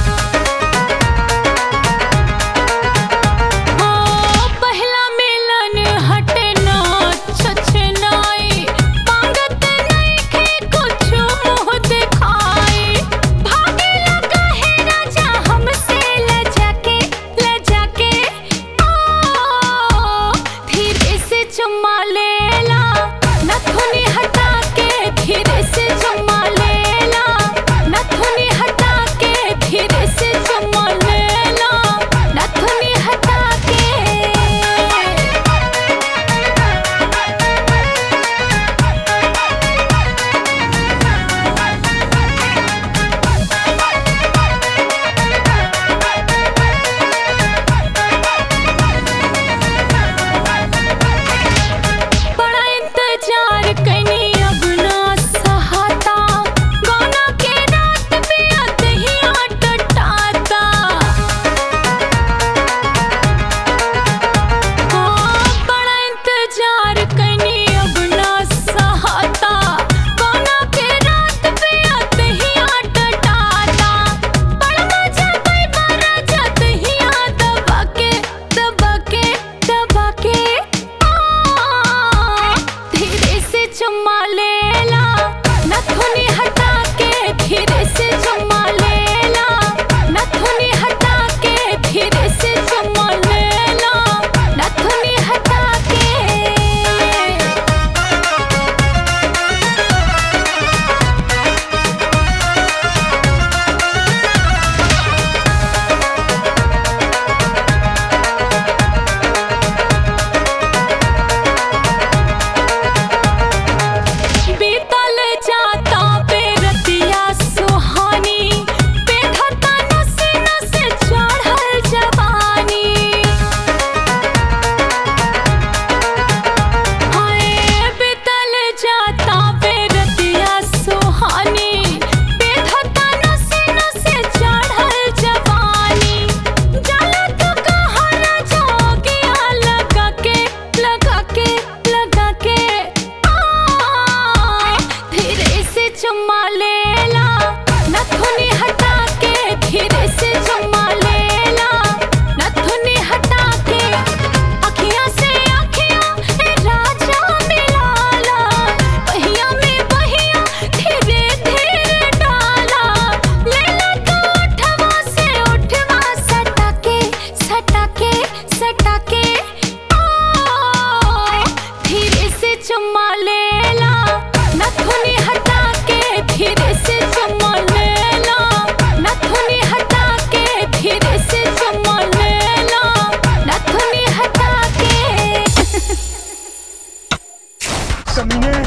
हो पहला मिलन हटे ना छछनाई मांगत नहीं खे कुछ मुंह दिखाई भागे लगा है राजा हमसे लजा के लजा के आ धीरे से चुम्मा लेला नथुनी हटा के धीरे से चुम्मा लेला नथुनी हटा के धीरे से चुम्मा लेला नथुनी हटा के बड़ा इंतजार कनी अब ना सहाता गौना के रात पे अतहिया टटाता हाँ बड़ा इंतजार कनी अब ना सहाता गौना के रात पे अतहिया टटाता बड़ा मजा कोई बड़ा जतहिया दबा के दबा के दबा के धीरे से चुम्मा लेला नथुनी हटा के धीरे से चुम्मा लेला नथुनी हटा के धीरे से चुम्मा लेला नथुनी हटा के बीतल जाता बेरतिया सुहानी बेखता नस नस चढ़ल जवानी हाय बीतल जाता बेरतिया सुहानी बेखता नस नस चढ़ल जवानी जाला तो कहाँ ना जोगिया लगा के लगा के लगा के धीरे से चुम्मा लेला नथुनी हटा के धीरे से चुम्मा लेला नथुनी हटा के अखियां से अखियां ए राजा मिलाला बहिया में बहिया धीरे धीरे डाला लेला तो उठवा से उठवा सटा के सटा के सटा के आ धीरे से चुम्मा लेला नथुनी हटा के धीरे से चुम्मा लेला नथुनी हटा के धीरे से चुम्मा लेला नथुनी हटा के कमीने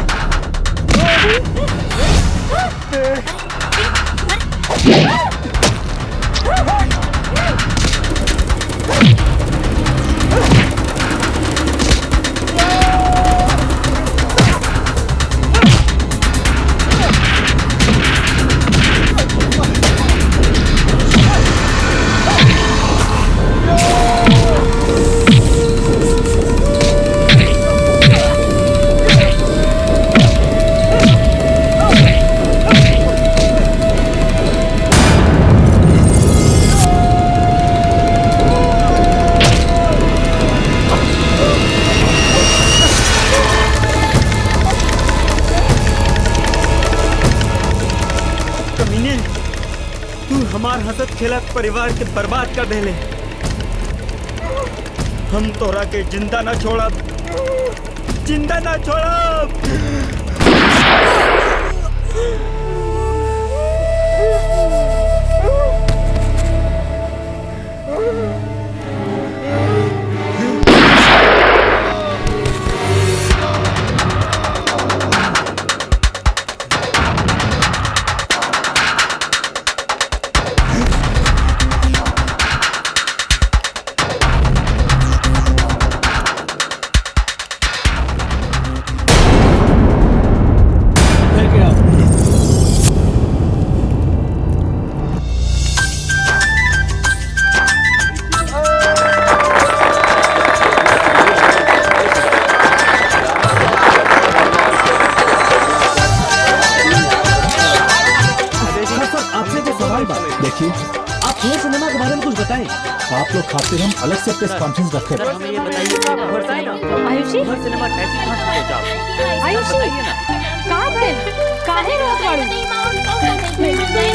खेलत परिवार के बर्बाद कर देले हम तोरा के जिंदा ना छोड़ब जिंदा ना छोड़ब आपसे जो सवाल बा देखिए आप पूरे सिनेमा के बारे में कुछ बताएं आप लोग खातिर हम अलग से प्रेस कॉन्फ्रेंस रखे आयुषी आयुषी का भइल काहे रोत बाड़ू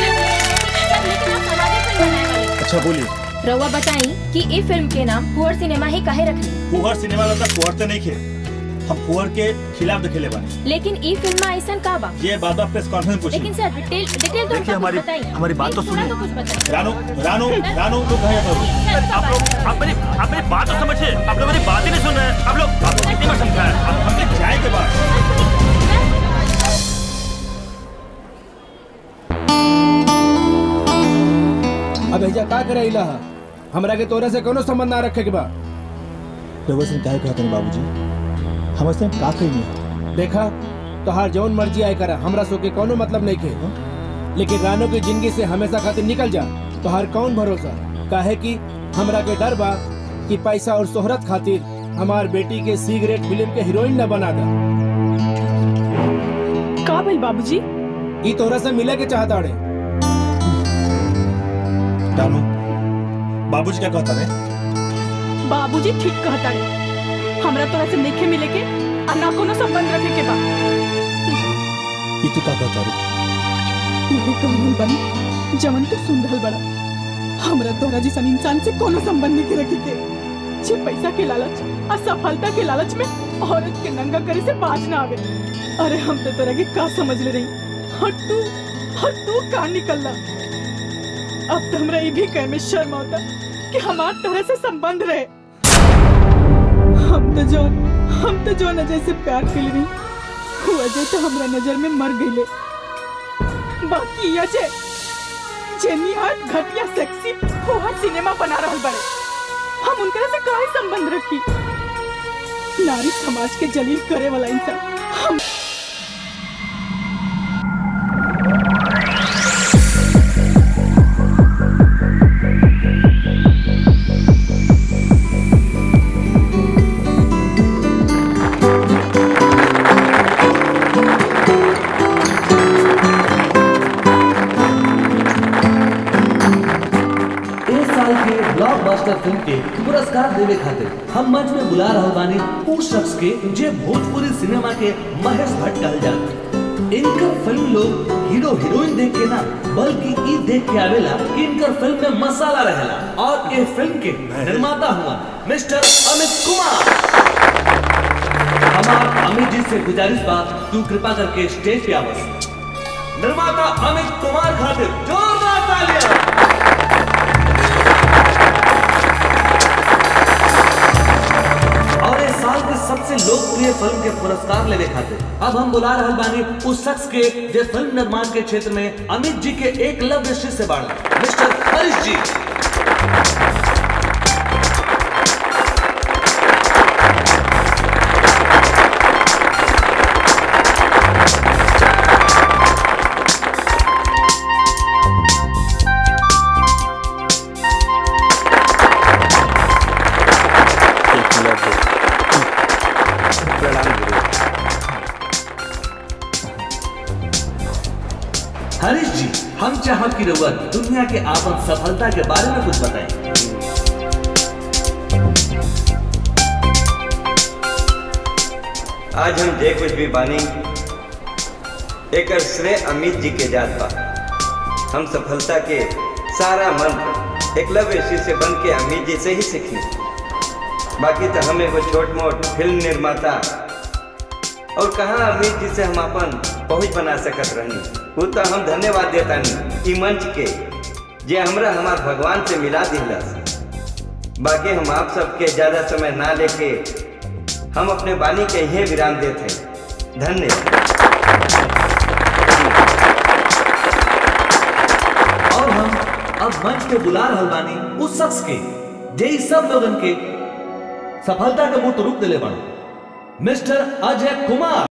अच्छा बोलिए रउआ बताई कि ई फिल्म के नाम कुंवर सिनेमा ही काहे रखली फुहर सिनेमा वाला फुहर तो नहीं खे हम फुहर के खिलाफ दिखेले बानी लेकिन ई फिल्म में ऐसा का बा ये बात आप प्रेस कॉन्फ्रेंस पूछी लेकिन सर डिटेल डिटेल तो देखिए हमको हमारी कुछ बताई हमारी बात तो पूरा सुनिए तो कुछ बताई रानू रानू रानू तो कहे आप लोग आप मेरी आप मेरी बात तो समझिए आप लोग मेरी बात ही नहीं सुन रहे हैं आप लोग आप लोग कितनी बार समझाया आप हमने जाए के बाद अब ऐजा का करे इला हमरा के तोरा से कोनो संबंध ना रखे के बा रउआ से काहे कहत बाबूजी हम ऐसे का कही नहीं देखा तोहार जौन मर्जी आए करा हमरा सो के कोनो मतलब नहीं के लेकिन रानो की जिंदगी से हमेशा खातिर निकल जा तोहार कौन भरोसा काहे कि हमरा के डर बा कि पैसा और शोहरत खातिर हमार बेटी के सिगरेट फिल्म के हीरोइन न बना दा का भइल बाबूजी ई तोरा से मिले के चाहता अड़े रानू बाबूजी क्या कहता है बाबूजी ठीक कहता रे हमरा तोरा से नइखे मिले के आ ना कोनो संबंध रखे के बा ये तू क्या कहता रे मेरे कहूँ बन जवन तो सुन रहल बड़ा हमरा तोरा जैसन इंसान से कोनो संबंध नहीं के रखे के जे पैसा के लालच आ सफलता के लालच में औरत के नंगा करे से बाज ना आवे अरे हम तो तोरा के का समझ ले रही और तू और तू का निकलला अब तो हमरा ये भी कहे में शर्म आता कि हमार तरह से संबंध रहे हम तो जो हम तो जो अजय से प्यार कर रही वो अजय तो हमरा नजर में मर गईले बाकी अजय जेनिहाट घटिया सेक्सी फुहर सिनेमा बना रहल बड़े हम उनकरा से काहे संबंध रखी नारी समाज के जलील करे वाला इंसान हम इस साल के ब्लॉकबस्टर फिल्म के पुरस्कार देवे खातिर हम मंच में बुला रहल बानी उ शख्स के जे भोजपुरी सिनेमा के महेश भट्ट कहल जात इनकर फिल्म लोग हीरो हीरोइन देख के ना बल्कि ई देख के आवेला कि इनकर फिल्म में मसाला रहेला और ये फिल्म के निर्माता हुआ मिस्टर अमित कुमार हमार अमित जी से गुजारिश बा तू कृपा करके स्टेज पे आवस निर्माता अमित कुमार खातिर जोरदार तालियां और इस साल के सबसे लोकप्रिय फिल्म के पुरस्कार लेने खातिर अब हम बुला रहल बानी उस शख्स के जो फिल्म निर्माण के क्षेत्र में अमित जी के एक लव्य शिष्य बाड़ा मिस्टर हरीश जी हरीश जी हम चाहब की रउआ दुनिया के आपन सफलता के बारे में कुछ बताएं आज हम जे कुछ भी बानी एकर श्रेय अमित जी के जात बा हम सफलता के सारा मंत्र एकलव्य शिष्य बन के अमित जी से ही सीखी बाकी तो हमें वो छोट मोट फिल्म निर्माता और कहाँ अमित जी से हम अपन पहुंच बना सकत रहनी वो तो हम धन्यवाद देता नहीं ई मंच के जे हमरा हमार भगवान से मिला दिलस बाकी हम आप सबके ज्यादा समय ना लेके हम अपने वाणी के यही विराम देते हैं धन्यवाद और हम अब मंच पे बुला रहल बानी उस शख्स के जे ई सब लोगन के सफलता के मूर्त रूप दिले बन मिस्टर अजय कुमार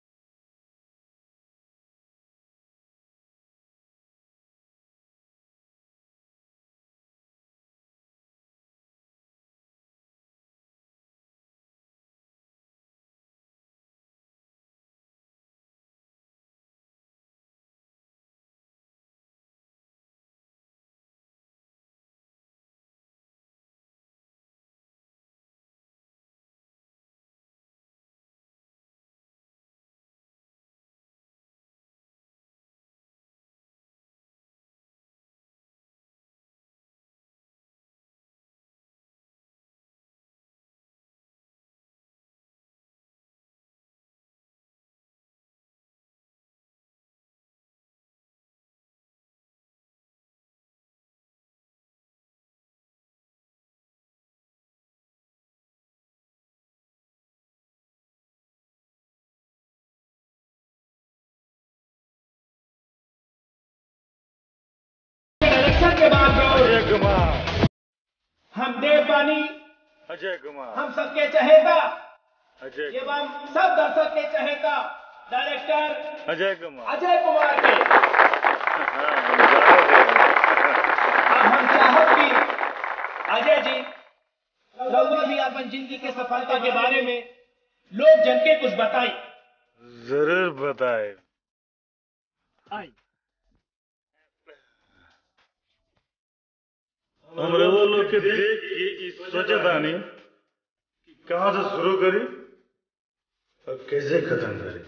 इलेक्शन के बाद अजय कुमार हम देव बानी अजय कुमार हम सबके चहेता अजय ये हम सब दर्शक के चहेता डायरेक्टर अजय कुमार अजय कुमार के अब हम चाहत कि अजय जी रउआ भी अपन जिंदगी के सफलता के बारे में लोग जन के कुछ बताई जरूर बताए आई हम रवो लोग के देख के ई सोचे तानी कि कहाँ से शुरू करी और कैसे खत्म करी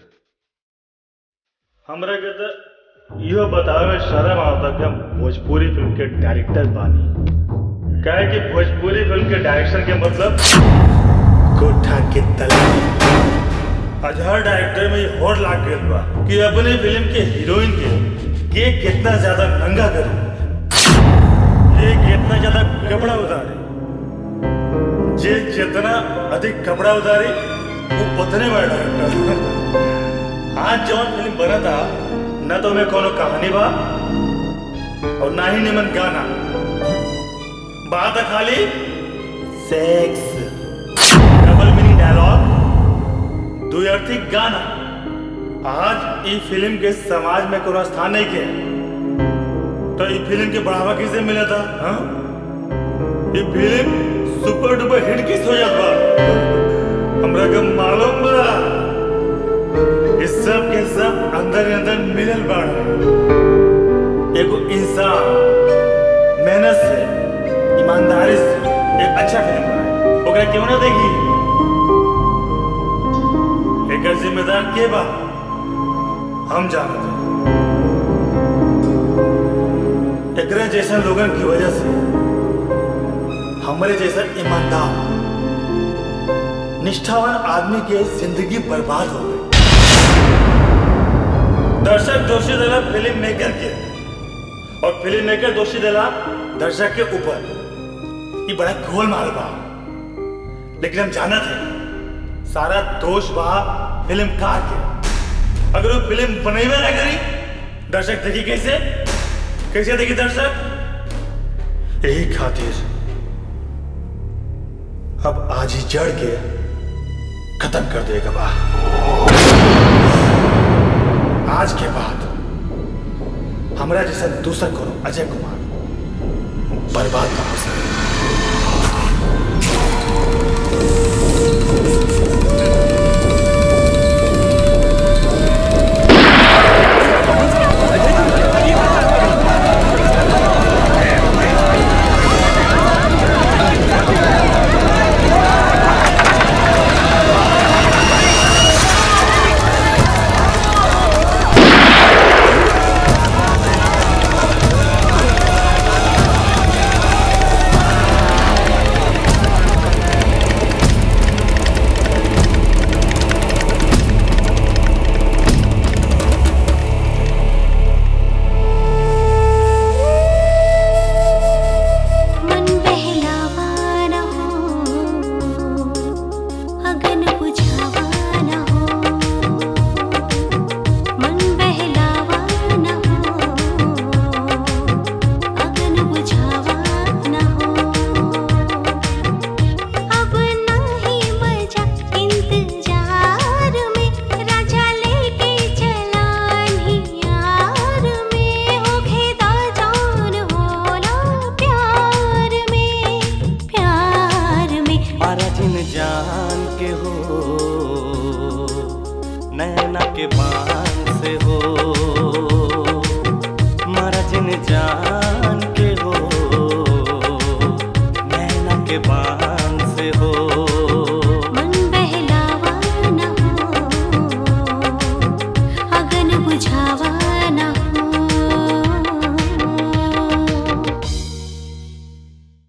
हमरा के तो इहो बतावे शर्म आता कि हम भोजपुरी फिल्म के डायरेक्टर बानी काहे कि भोजपुरी फिल्म के डायरेक्शन के मतलब कोठा के तले आज हर डायरेक्टर में ये होड़ लाग गइल बा कि अपने फिल्म के हीरोइन के के कितना ज्यादा नंगा करी ये कितना ज्यादा कपड़ा उतारे जे जितना अधिक कपड़ा उतारी वो उतने बड़ा डायरेक्टर आज जौन फिल्म बना था न तो में कोनो कहानी बा और ना ही निमन गाना बात है खाली सेक्स डबल मीनिंग डायलॉग द्व्यर्थी गाना आज ई फिल्म के समाज में कोनो स्थान नहीं के तो ये फिल्म के बढ़ावा किसे मिला था हाँ? ये फिल्म सुपर डुपर हिट किस हो जाता हमरा के मालूम बा इस सब के सब अंदर ही अंदर मिलल बाड़ एगो इंसान मेहनत से ईमानदारी से एक अच्छा फिल्म बनाए ओकरा क्यों ना देखी एकर जिम्मेदार के बा हम जानते एकरे जैसा लोगन की वजह से हमारे जैसा ईमानदार निष्ठावान आदमी के जिंदगी बर्बाद हो गई दर्शक दोषी दिला फिल्म मेकर के और फिल्म मेकर दोषी दिला दर्शक के ऊपर ये बड़ा गोल माल बा लेकिन हम जाना थे सारा दोष बा फिल्म कार के अगर वो फिल्म बनेबे ना करी दर्शक देखी कैसे कैसे देखी दर्शक यही खातिर अब आज ही जड़ के खत्म कर देगा बा आज के बाद हमरा जैसा दूसरा करो अजय कुमार बर्बाद ना हो सके Thank नैना के बान